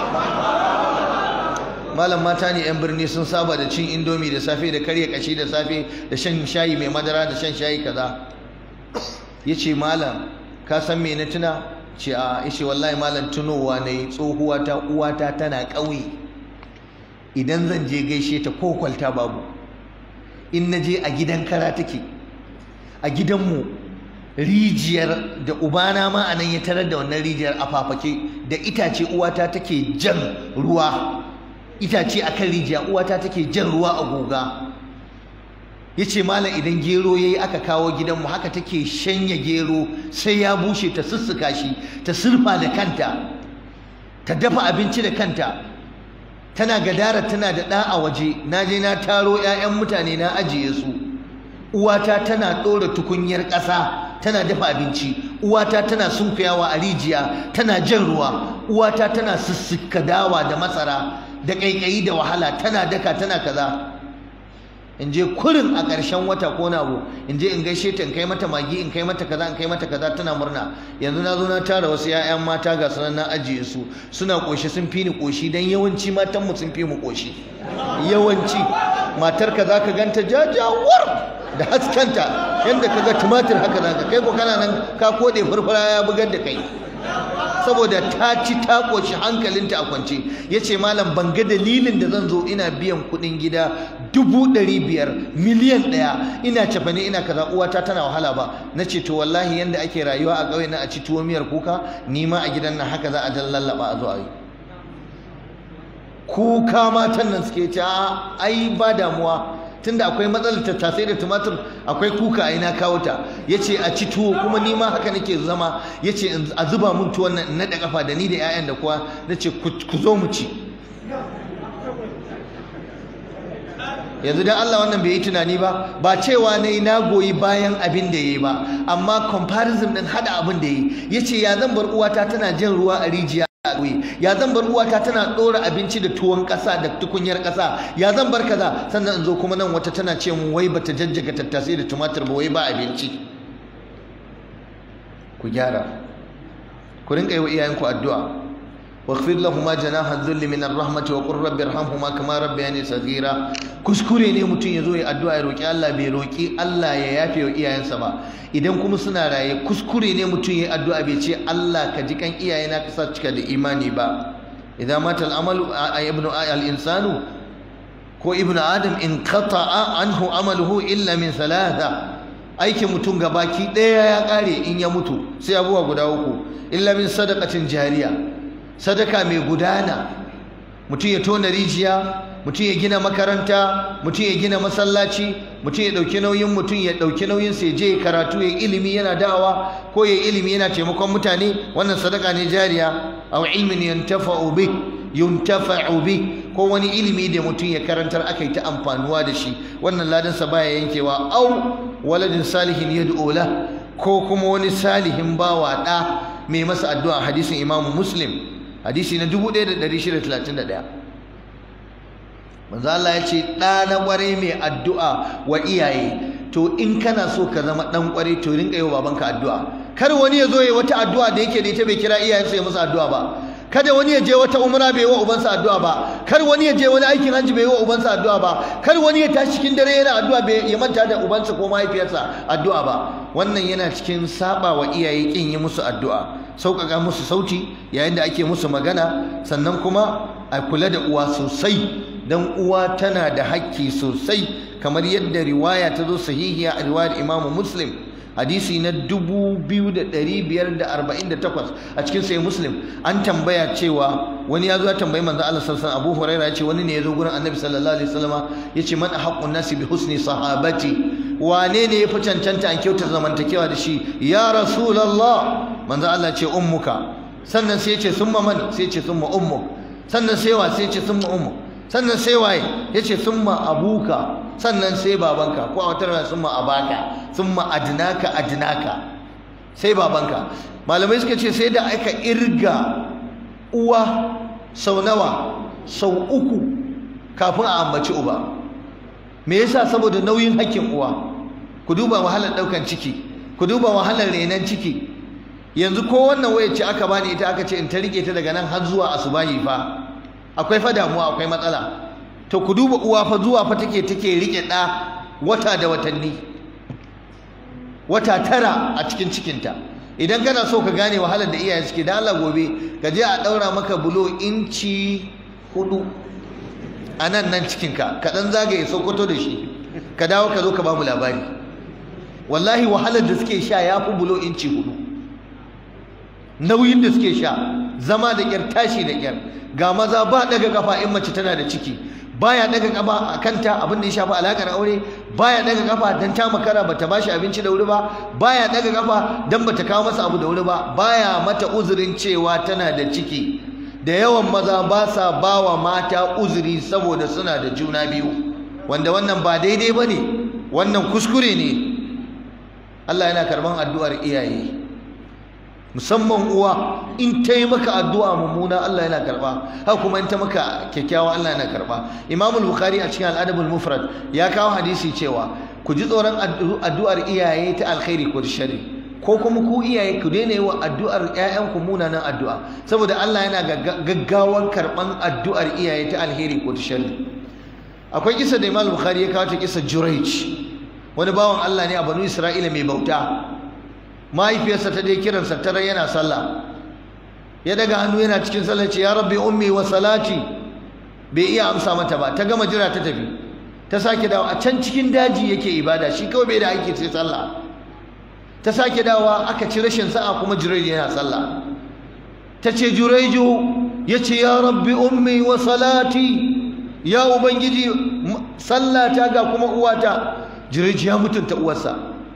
malam mata ne 'yan birni sun saba da cin indomi da safe da karya kashi da safe da shan shayi mai madara da shan shayi kaza ya ce malam ka san me na tuna ce a ishe wallahi malam tunowa na yi tsohuwa ta uwata tana ƙauye idan zan je gaishe ta ko kwalta babu in na je a gidan kara take a gidanmu rijiyar da ubana ma a nan ya tarar da wannan rijiyar a fafake da itace uwata take jan ruwa itace a kan rijiya uwata take jan ruwa a goga ya ce malam idan gero ya yi aka kawo gidanmu haka take shanya gero sai ya bushe ta sussuka shi ta surfa da kanta ta dafa abinci da kanta tana gadara tana da ɗa a waje na je na taro 'ya'yan mutane na ajiye su uwata tana ɗora tukunyar ƙasa tana dafa abinci uwata tana sunkuyawa a rijiya tana jan ruwa uwata tana sussuka dawa da masara da ƙaiƙayi da wahala tana daka tana kaza in je kurin a ƙarshen wata ko na in je in gaishe ta in kai mata magi in kai mata kaza in kai mata kaza tana murna yanzu na zo na tara wasu 'ya'yan mata ga sunan na ajiye su suna ƙoshi sun fi ni ƙoshi dan yawanci matan mu sun fi mu ƙoshi yawanci matar ka zaka ganta jajawar da haskanta yanda kaga tumatir haka zaka kai ko kana nan ka kode furfura ya bugar da kai saboda ta ci ta ƙoshi hankalinta a kwance ya ce malam ban ga dalilin da zan zo ina biyan kuɗin gida dubu ɗari biyar miliyan ɗaya ina cefane ina kaza uwata tana wahala ba na ce to wallahi yanda ake rayuwa a ƙauye na a ci tuwo miyar kuka ni ma a gidan nan haka za a jan lallaba a zo a yi kuka matan nan suke ce ai ba damuwa tunda akwai matsalar tattasai da tumatur akwai kuka a ina kawo ta yace a ci tuwo kuma ni ma haka nake zama yace a zuba mun tuwon nan na da kafa da ni da 'ya'yan da kuwa nace ku zo mu ci yanzu dan Allah wannan bai yi tunani ba ba cewa ne na goyi bayan abin da yayi ba amma comparison din hada abin da yayi yace ya zan bar uwata tana jin ruwa a rijiya ya zan bar uwata tana ɗora abinci da tuwon ƙasa da tukunyar ƙasa ya zan bar kaza sannan in zo kuma nan wata tana ce mun wai bata jajjaga tattasai da tumatir ba wai ba abinci ku gyara ku rinka yi wa iyayenku addu'a واغفر لهما جناح الذل من الرحمة وقل رب ارحمهما كما ربياني صغيرا kuskure ne mutum ya zo ya addu'a ya roki Allah bai roki Allah ya yafe wa iyayensa ba idan kuma suna raye kuskure ne mutum ya addu'a bai ce Allah ka ji kan iyayena ka sa cika da imani ba idan mata al'amalu ibnu al-insanu ko ibnu adam in qata'a anhu amaluhu illa min thalatha aikin mutum gabaki ɗaya ya ƙare in ya mutu sai abubuwa guda uku illa min sadaqatin jariya sadaka mai gudana mutum ya tona rijiya mutum ya gina makaranta mutum ya gina masallaci mutum ya ɗauki nauyin mutum ya ɗauki nauyin sai je karatu ya ilimi yana dawa ko ya ilimi yana taimakon mutane wannan sadaka ne jariya aw ilmin yantafa'u bih yuntafa'u bih ko wani ilimi da mutum ya karantar aka yi ta amfanuwa da shi wannan ladansa baya yankewa au waladin salihin yad'u la ko kuma wani salihin bawa da mai masa addu'a hadisin Imam Muslim hadisi na 1631 manzo Allah ya ce da na kware mai addu'a wa iyaye to in kana so ka zama dan kware to rinka yi wa babanka addu'a kar wani ya zo ya wata addu'a da yake da ita bai kira iyayensa ya masa addu'a ba kada wani ya je wata umra bai wa ubansa addu'a ba kar wani ya je wani aikin hajji bai wa ubansa addu'a ba kar wani ya tashi cikin dare yana addu'a bai ya manta da ubansa ko mahaifiyarsa addu'a ba wannan yana cikin saba wa iyaye kin yi musu addu'a sauƙaƙa musu sauti yayin da ake musu magana sannan kuma a kula da uwa sosai dan uwa tana da hakki sosai kamar yadda riwaya ta zo sahihiya a riwayar Imam Muslim hadisi na 2548 a cikin sai muslim an tambaya cewa wani ya zo ya tambayi manzo Allah sallallahu alaihi Abu Huraira ya ce wani ne ya zo gurin Annabi sallallahu alaihi wasallama ya ce man haqqun nasi bi husni sahabati wane ne ya fi cancanta an kyauta zamantakewa da shi ya rasulullah manzo Allah ce ummuka sannan sai ya ce summa man sai ya ce summa ummuk sannan sai wa sai ya ce summa ummuk sannan sai waye ya ce summa abuka sannan sai babanka ko a wata rana summa abaka summa adnaka adnaka sai babanka malamai suka ce sai da aka irga uwa sau nawa sau uku kafin a ambaci uba me yasa saboda nauyin hakkin uwa ku duba wahalar daukan ciki ku duba wahalar renon ciki yanzu ko wannan wayar ce aka bani ita aka ce in ta rike ta daga nan har zuwa asubahi fa akwai fa damuwa akwai matsala to ku duba uwa fa zuwa fa take take rike ɗa wata da watanni wata tara a cikin cikinta idan kana so ka gane wahalar da iyaye suke da Allah gobe ka je a ɗaura maka bulo inci hudu a nan nan cikinka ka ɗan zagaye sokoto da shi ka dawo ka zo ka ba mu labari wallahi wahalar da suke sha ya fi bulo inci hudu nauyin da suke sha zama da ƙyar tashi da ƙyar ga maza ba daga kafa in mace tana da ciki baya daga kafa a kanta abin da ya shafi alakar aure baya daga kafa dan ta makara bata bashi abinci da wuri ba baya daga kafa dan bata kawo masa abu da wuri ba baya mata uzurin cewa tana da ciki da yawan maza ba sa bawa mata uzuri saboda suna da juna biyu wanda wannan ba daidai bane wannan kuskure ne Allah yana karban addu'ar iyaye musamman uwa in ta yi maka addu'a mummuna Allah yana karba haka kuma in ta maka kyakkyawa Allah yana karba Imam Bukhari a cikin Al-Adab al-Mufrad ya kawo hadisi cewa ku ji tsoron addu'ar iyaye ta alkhairi ko sharri ko kuma ku iyaye ku daina yi wa addu'ar ƴaƴanku munanan addu'a saboda Allah yana gaggawan karban addu'ar iyaye ta alheri ko ta sharri akwai kisa da Imam Bukhari ya kawo ta kisa Jurayj wani bawan Allah ne a Banu Isra'ila mai bauta mahaifiyarsa ta je kiransa tare yana sallah ya daga hannu yana cikin sallah ce ya rabbi ummi wa salati bai iya amsa mata ba ta gama jira ta tafi ta sake dawo a can cikin daji yake ibada shi kawai bai da aiki sai sallah ta sake dawowa aka ci rashin sa'a kuma jureji yana sallah ta ce jureju ya ce ya rabbi ummi wa salati ya ubangiji sallata ga kuma uwata jureji ya mutunta uwarsa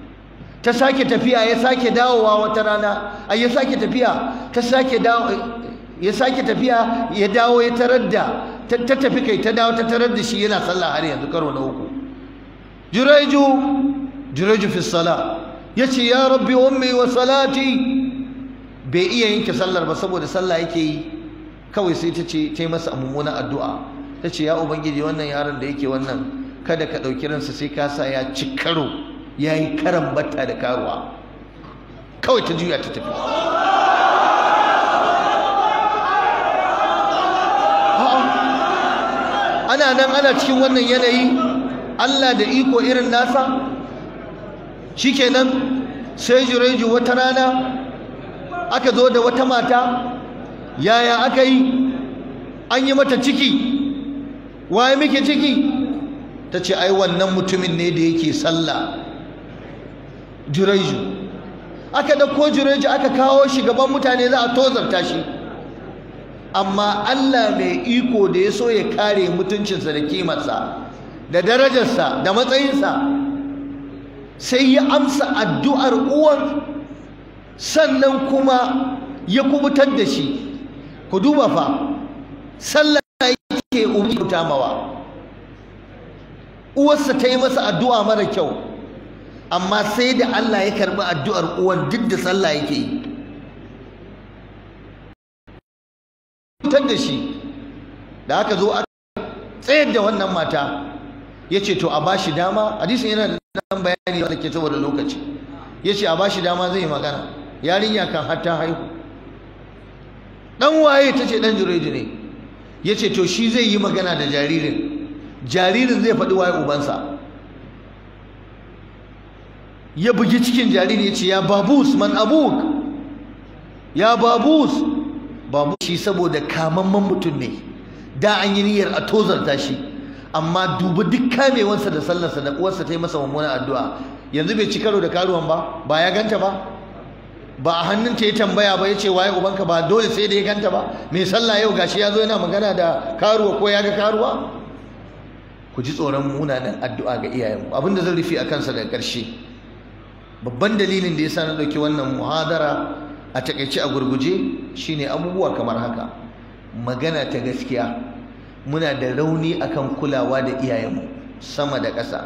ta sake tafiya ya sake dawowa wata rana a ya sake tafiya ta sake dawo ya sake tafiya ya dawo ya tarar da ta tafi kai ta dawo ta tarar da shi yana sallah har yanzu karo na uku juraiju juraiju fi sala yace ya rabbi ummi wa salati bai iya yanke sallar ba saboda sallah yake yi kawai sai ta ce ta yi masa mummunan addu'a ta ce ya ubangiji wannan yaron da yake wannan kada ka ɗauki ransa sai ka sa ya ci karo ya yi karan batta da karuwa kawai ta juya ta tafi ana nan ana cikin wannan yanayi Allah da iko irin nasa shikenan sai jureju wata rana aka zo da wata mata yaya aka yi an yi mata ciki waye muke ciki ta ce ai wannan mutumin ne da yake sallah jureju aka ɗauko jureju aka kawo shi gaban mutane za a tozarta shi amma Allah mai iko da ya so ya kare mutuncinsa da kimarsa da darajarsa da matsayinsa sai ya amsa addu'ar uwar sannan kuma ya kubutar da shi ku duba fa sallah yake umuta mawa uwarsa ta yi masa addu'a mara kyau amma sai da Allah ya karɓi addu'ar uwar duk da sallah yake yi fitar da shi da aka zo aka tsayar da wannan mata ya ce to a ba shi dama hadisin yana da nan bayani wanda ke saboda lokaci ya ce a ba shi dama zai magana yarinya kan hatta haihu dan waye ta ce dan jureji ne ya ce to shi zai yi magana da jaririn jaririn zai faɗi waye ubansa ya bugi cikin jariri ya ce ya babus man abuk ya babus babu shi saboda kamamman mutum ne da an yi niyyar a tozarta shi amma duba duk kamewansa da sallarsa da uwarsa ta yi masa mummunan addu'a yanzu bai ci karo da karuwan ba ba ya ganta ba ba a hannunta ya tambaya ba ya ce waye ubanka ba dole sai da ya ganta ba mai sallah yau gashi ya zo yana magana da karuwa ko ya ga karuwa ku ji tsoron munanan addu'a ga iyayenmu abinda zan rufe a kansa daga ƙarshe babban dalilin da ya sa na ɗauki wannan muhadara a takaice a gurguje shine abubuwa kamar haka magana ta gaskiya muna da rauni akan kulawa da iyayenmu sama da ƙasa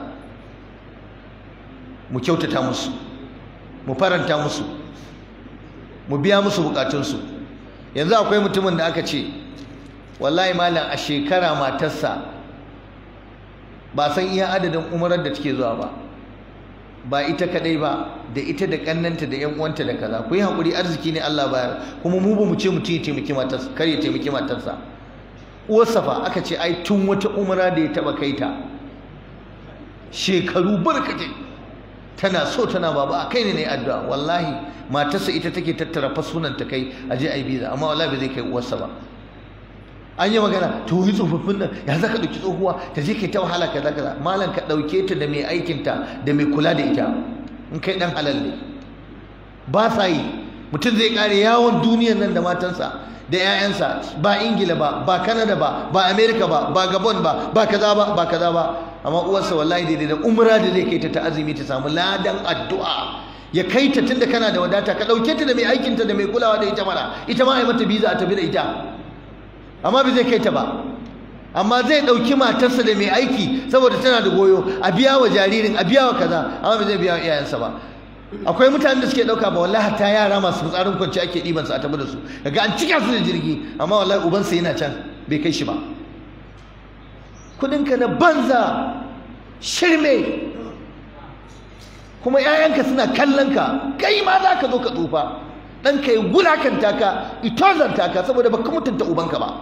mu kyautata musu mu faranta musu mu biya musu bukatunsu yanzu akwai mutumin da aka ce wallahi malam a shekara matarsa ba san iya adadin umarar da take zuwa ba ba ita kadai ba da ita da kannanta da yan uwanta da kaza ku yi hakuri arziki ne Allah bayar kuma mu ba mu ce mutum ya taimaki matarsa kar ya taimaki matarsa uwarsa fa aka ce ai tun wata umra da ya taba kai ta shekaru barkatai tana so tana baba a kai ne ne addu'a wallahi matarsa ita take tattara fasunan ta kai a je ai biza amma wallahi bai zai kai uwarsa ba an yi magana to yi tsofaffin nan ya za ka ɗauki tsohuwa ta je kai ta wahala kaza kaza malam ka ɗauke ta da mai aikinta da mai kula da ita in kai ɗan halal ne ba sa yi mutum zai ƙare yawon duniyar nan da matansa da 'ya'yansa ba ingila ba ba kanada ba ba amerika ba ba gabon ba ba kaza ba ba kaza ba amma uwarsa wallahi daidai da umra da zai kai ta ta azumi ta samu ladan addu'a ya kai ta tunda kana da wadata ka ɗauke ta da mai aikinta da mai kulawa da ita mana ita ma a yi mata biza a tafi da ita amma bai zai kai ta ba amma zai ɗauki matarsa da mai aiki saboda tana da goyo a biya wa jaririn a biya wa kaza amma bai zai biya wa iyayensa ba akwai mutanen da suke ɗauka ba wallahi ta yara masu fitsarin kwanci ake ɗiban su a tafi da su daga an cika su da jirgi amma wallahi ubansa yana can bai kai shi ba kuɗinka na banza shirme kuma 'ya'yanka suna kallon ka kai ma za ka zo ka tsufa ɗanka ya wulakanta ka itozanta ka saboda baka mutunta ubanka ba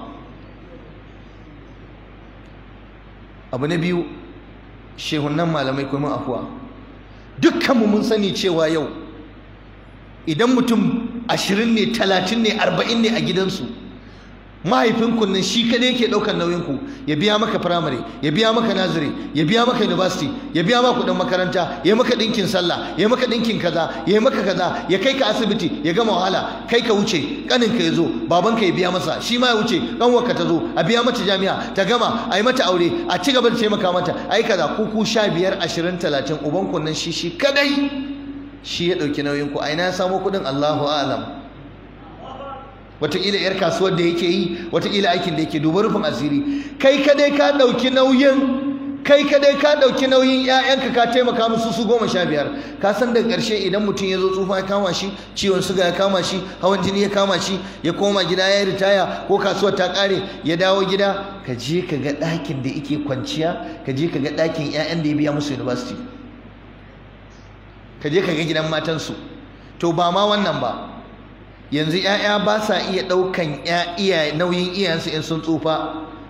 abu na biyu shehunan malamai kuma afuwa dukkanmu mun sani cewa yau idan mutum ashirin ne talatin ne arba'in ne a gidansu mahaifinku nan shi kadai yake ɗaukar nauyinku ya biya maka firamare ya biya maka naziri ya biya maka university ya biya maka kuɗin makaranta ya maka ɗinkin sallah ya maka ɗinkin kaza ya maka kaza ya kai ka asibiti ya gama wahala kai ka wuce ƙaninka ya zo babanka ya biya masa shi ma ya wuce ƙanwarka ta zo a biya mata jami'a ta gama a yi mata aure a ci gaba da taimaka mata a yi kaza kuku sha biyar ashirin talatin ubanku nan shi shi kadai shi ya ɗauki nauyinku a ina ya samo kuɗin allahu a'lam wataƙila 'yar kasuwar da yake yi wataƙila aikin da yake duba rufin asiri kai kadai ka ɗauki nauyin kai kadai ka ɗauki nauyin 'ya'yanka ka taimaka musu su goma sha biyar ka san daga ƙarshe idan mutum ya zo tsufa ya kama shi ciwon suga ya kama shi hawan jini ya kama shi ya koma gida ya yi ritaya ko kasuwar ta ƙare ya dawo gida ka je ka ga ɗakin da yake kwanciya ka je ka ga ɗakin 'ya'yan da ya biya musu university ka je ka ga gidan matansu to ba ma wannan ba yanzu 'ya'ya ba sa iya ɗaukan iya nauyin iyayensu in sun tsufa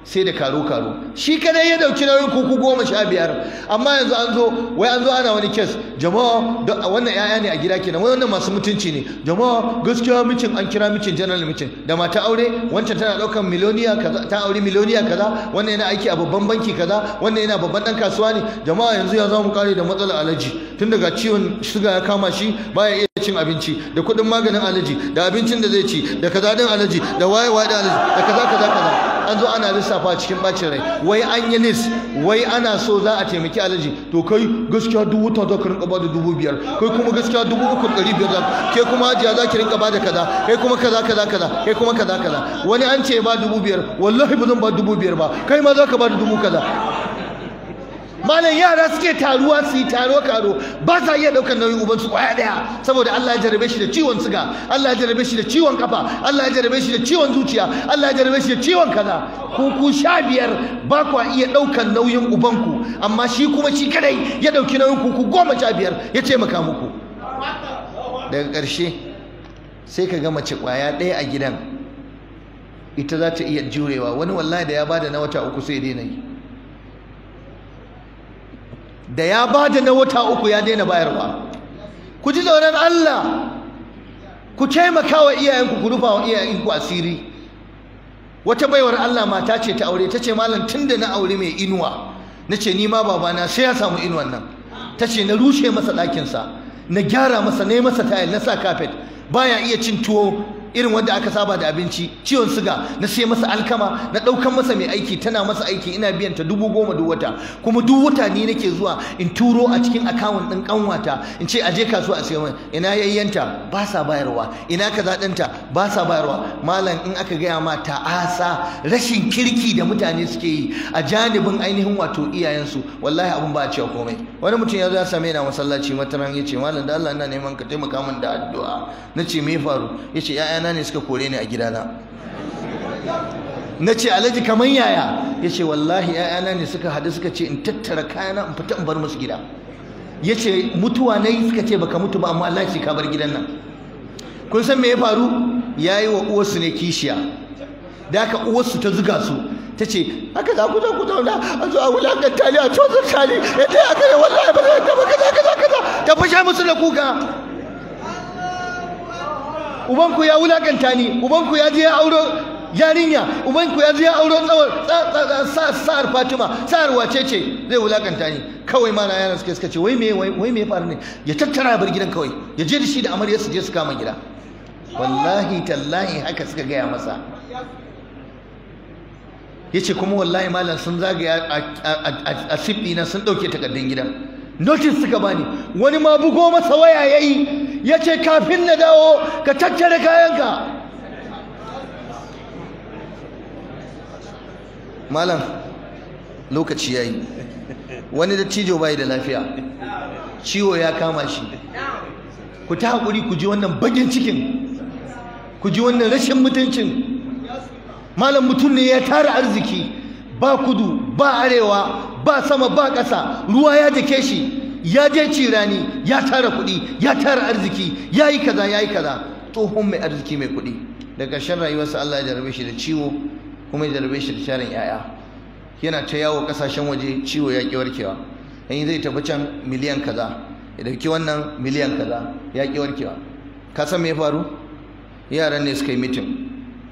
sai da karo-karo shi kadai ya dauki nauyin kuku goma sha biyar amma yanzu an zo wai an zo ana wani kes jama'a wannan yaya ne a gida kenan wai wannan masu mutunci ne jama'a gaskiya micin an kira micin general micin da mata aure wancan tana daukan miliyoniya kaza ta aure miliyoniya kaza wannan yana aiki a babban banki kaza wannan yana babban dan kasuwa ne jama'a yanzu ya mu kare da matsalar alaji tun daga ciwon suga ya kama shi baya iya cin abinci da kuɗin maganin alaji da abincin da zai ci da kaza din alaji da waye waye da alaji da kaza kaza kaza an zo ana lissafa cikin bacin rai wai an yi list wai ana so za a taimaki alaji to kai gaskiya dubu ta za ka rinka bada dubu biyar kai kuma gaskiya dubu uku ɗari biyar za ke kuma hajiya za ki rinka bada kaza kai kuma kaza kaza kaza kai kuma kaza kaza wani an ce ba dubu biyar wallahi ba zan ba dubu biyar ba kai ma za ka bada dubu kaza malam yara suke taruwa su yi taro karo ba sa iya daukar nauyin ubansu kwaya daya saboda Allah ya jarabe shi da ciwon siga Allah ya jarabe shi da ciwon kafa Allah ya jarabe shi da ciwon zuciya Allah ya jarabe shi da ciwon kaza ku ku sha biyar ba kwa iya daukar nauyin ubanku amma shi kuma shi kadai ya dauki nauyin ku ku goma sha biyar ya ce maka muku daga ƙarshe sai ka ga mace kwaya ɗaya a gidan ita za ta iya jurewa wani wallahi da ya bada na wata uku sai daina yi da ya ba da na wata uku ya daina bayarwa ku ji tsoron Allah ku taimaka wa iyayenku ku rufa wa iyayenku asiri wata baiwar Allah mata ce ta aure ta ce malam tunda na aure mai inuwa na ce ni ma babana sai ya samu inuwan nan ta ce na rushe masa ɗakinsa na gyara masa na yi masa tayil na sa kafet baya iya cin tuwo irin wanda aka saba da abinci ciwon siga na sai masa alkama na ɗaukan masa mai aiki tana masa aiki ina biyan ta dubu goma duk wata kuma duk wata ni nake zuwa in turo a cikin akawun ɗin ƙanwata in ce aje kasuwa a sayo ina yayyanta ba sa bayarwa ina kaza ɗinta ba sa bayarwa malam in aka gaya ma ta'asa rashin kirki da mutane suke yi a janibin ainihin wato iyayensu wallahi abun ba a cewa komai wani mutum ya zo ya same ni a masallaci wataran ya ce malam da Allah ina neman ka taimaka min da addu'a na ce me faru ya ce 'ya'ya ‘ya'yana ne suka kore ni a gidana na ce alhaji kamar yaya ya ce wallahi ‘ya'yana ne suka haɗu suka ce in tattara kayana in fita in bar musu gida ya ce mutuwa na yi suka ce baka mutu ba amma Allah ce ka bar gidan nan kun san me ya faru ya yi wa uwarsu ne kishiya da aka uwarsu ta zuga su ta ce haka za ku zo ku zauna a zo a wulakanta ni a tozar tali ya ta aka yi wallahi ba zai taba kaza kaza kaza ta fashe musu da kuka ubanku ya wulakanta ni ubanku ya je ya auro yarinya ubanku ya je ya auro tsawon sa'ar fatima sa'ar wace ce zai wulakanta ni kawai ma na yaran suka suka ce wai me wai me ya faru ne ya tattara bar gidan kawai ya je da shi da amarya su je su kama gida wallahi tallahi haka suka gaya masa ya ce kuma wallahi malam sun zagaya a sifɗi na sun ɗauke takardun gidan notice suka bani wani ma bugo masa waya yayi yace kafin na dawo ka tattare kayanka malam lokaci yayi wani dattijo bai da lafiya ciwo ya kama shi ku ta hakuri ku ji wannan bagin cikin ku ji wannan rashin mutuncin malam mutum ne ya tara arziki ba kudu ba arewa ba sama ba ƙasa ruwa ya dake shi ya je cirani ya tara kuɗi ya tara arziki ya yi kaza ya yi kaza tsohon mai arziki mai kuɗi da ƙarshen rayuwarsa Allah ya jarabe shi da ciwo kuma ya jarabe shi da sharin 'ya'ya yana ta yawo ƙasashen waje ciwo ya ƙi warkewa in zai tafi can miliyan kaza ya dauki wannan miliyan kaza ya ƙi warkewa ka san me ya faru yaran ne suka yi mitin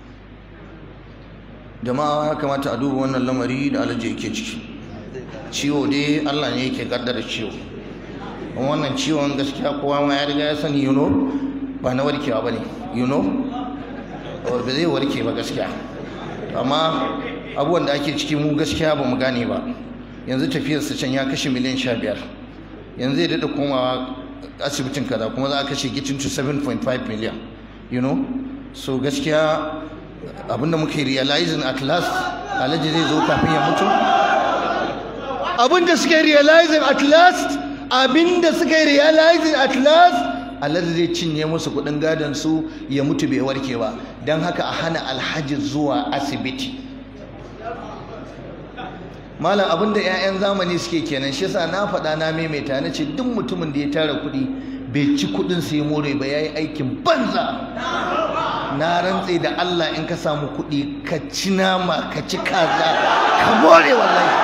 jama'a ya kamata a duba wannan lamari da alaji yake ciki ciwo dai Allah ne yake kaddara ciwo wannan ciwon gaskiya kowa ma ya riga ya sani you know ba na warkewa bane you know ba zai warke ba gaskiya amma abubuwan da ake ciki mu gaskiya ba mu gane ba yanzu tafiyarsa can ya kashe miliyan sha biyar yanzu zai daɗa komawa asibitin kaza kuma za a kashe getting to 7.5 million you know so gaskiya abinda muke realizing at last alhaji zai zo kafin ya mutu abinda suka realizing at last abinda suka realizing at last alhaji zai cinye musu kudin gadon su ya mutu bai warke ba don haka a hana alhaji zuwa asibiti malam abinda 'ya'yan zamani suke kenan shi yasa na faɗa na maimaita na ce duk mutumin da ya tara kuɗi bai ci kuɗin sai more ba yayi aikin banza na rantse da Allah in ka samu kuɗi ka ci nama ka ci kaza ka more wallahi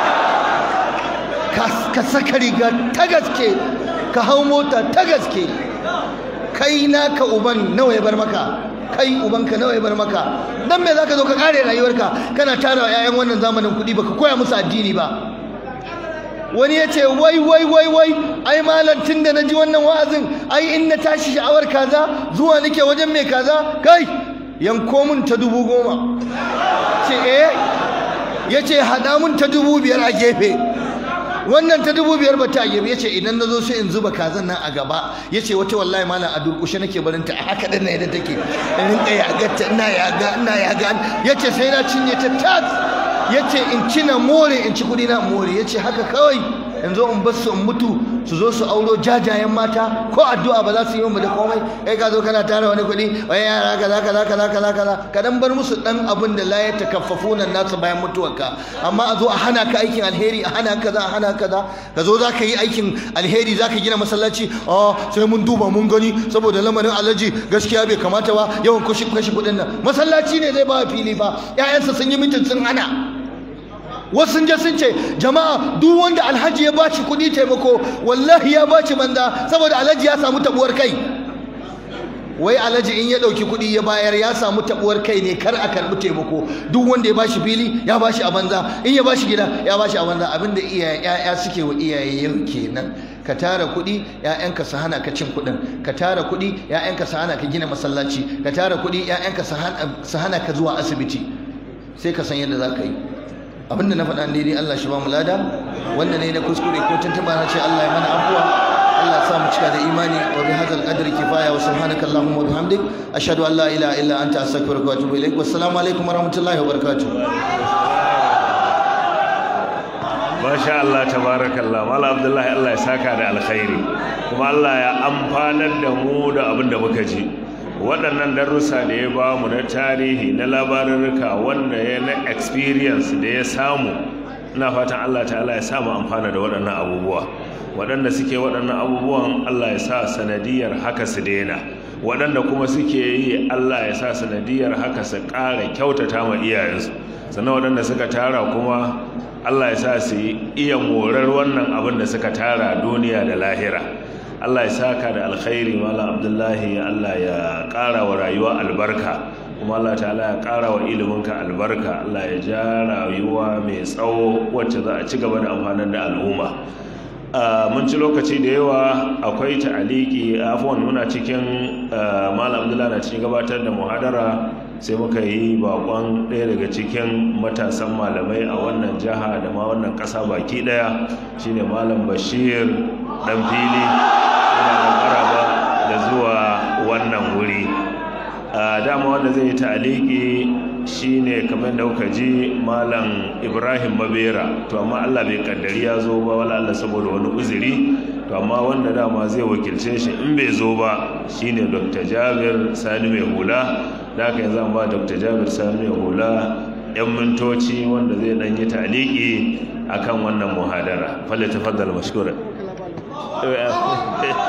ka saka riga ta gaske ka hau mota ta gaske kai naka uban nawa ya bar maka kai ubanka nawa ya bar maka dan me zaka zo ka kare rayuwarka kana tara wa ƴaƴan wannan zamanin kuɗi baka koya musu addini ba wani ya ce wai wai wai wai ai malam tun da na ji wannan wa'azin ai in na tashi sha'awar kaza zuwa nake wajen mai kaza kai yanko mun ta dubu goma ce eh ya ce haɗa mun ta dubu biyar a gefe wannan ta dubu biyar bata yi ya ce idan na zo sai in zuba kazan nan a gaba ya ce wata wallahi malam a durƙushe nake barin ta a haka ɗin na yadda take in rinƙa yagarta ina yaga ina yaga ya ce sai na cinye ta tas ya ce in ci na more in ci kuɗi na more ya ce haka kawai in zo in basu in mutu su zo su auro jajayen mata ko addu'a ba za su yi mu da komai kai ka zo kana tara wani kuɗi wai yara kaza kaza kaza kaza kaza ka dan bar musu dan abin da la ya takaffafuna nasu bayan mutuwarka amma a zo a hana ka aikin alheri a hana kaza a hana kaza ka zo za ka yi aikin alheri za ka gina masallaci a sai mun duba mun gani saboda lamarin alhaji gaskiya bai kamata ba yawan kashe kashe kuɗin nan masallaci ne zai ba fili ba ƴaƴansa sun yi mitin sun hana wasu sun je sun ce jama'a duk wanda alhaji ya baci kuɗi taimako wallahi ya baci banza saboda alhaji ya samu tabuwar kai wai alhaji in ya ɗauki kuɗi ya bayar ya samu tabuwar kai ne kar a karɓi taimako duk wanda ya bashi fili ya bashi a banza in ya bashi gida ya bashi a banza abinda iyaye ƴaƴa suke wa iyaye yau kenan ka tara kuɗi ƴaƴanka su hana ka cin kuɗin ka tara kuɗi ƴaƴanka su hana ka gina masallaci ka tara kuɗi ƴaƴanka su hana ka zuwa asibiti sai ka san yadda za ka yi abinda na faɗa daidai Allah shi ba mu lada wanda ne na kuskure ko tuntuɓa na ce Allah ya mana afuwa Allah sa mu cika da imani wa bi hadzal qadri kifaya wa subhanaka allahumma wa bihamdik ashhadu an la ilaha illa anta astaghfiruka wa atubu ilaik wassalamu alaikum wa rahmatullahi wa barakatuh Masha Allah tabarakallah Mala Abdullahi Allah ya saka da alkhairi kuma Allah ya amfanar da mu da abin da muka ji waɗannan darussa da ya ba mu na tarihi na labarurruka wanda ya na experience da ya samu ina fatan Allah ta'ala ya samu amfana da waɗannan abubuwa waɗanda suke waɗannan abubuwan Allah ya sa sanadiyar haka su daina waɗanda kuma suke yi Allah ya sa sanadiyar haka su ƙara kyautata ma iyayensu sannan waɗanda suka tara kuma Allah ya sa su iya morar wannan abin da suka tara duniya da lahira Allah ya saka da alkhairi mala abdullahi Allah ya ƙara wa rayuwa albarka kuma Allah ta'ala ya ƙara wa iliminka albarka Allah ya ja rayuwa mai tsawo wacce za a ci gaba da amfanar da al'umma mun ci lokaci da yawa akwai ta'aliki afwan muna cikin malam abdullahi na cikin gabatar da muhadara sai muka yi bakon ɗaya daga cikin matasan malamai a wannan jiha da ma wannan ƙasa baki ɗaya shine malam bashir ɗan fili yana maraba da zuwa wannan wuri a dama wanda zai yi ta'aliki shine kamar da kuka ji malam ibrahim mabera to amma allah bai kaddari ya zo ba wala allah saboda wani uzuri to amma wanda dama zai wakilce shi in bai zo ba shine dr jabir sani mai hula da aka yanzu an ba dr jabir sani mai hula yan mintoci wanda zai dan yi ta'aliki akan wannan muhadara falle tafaddal mashkura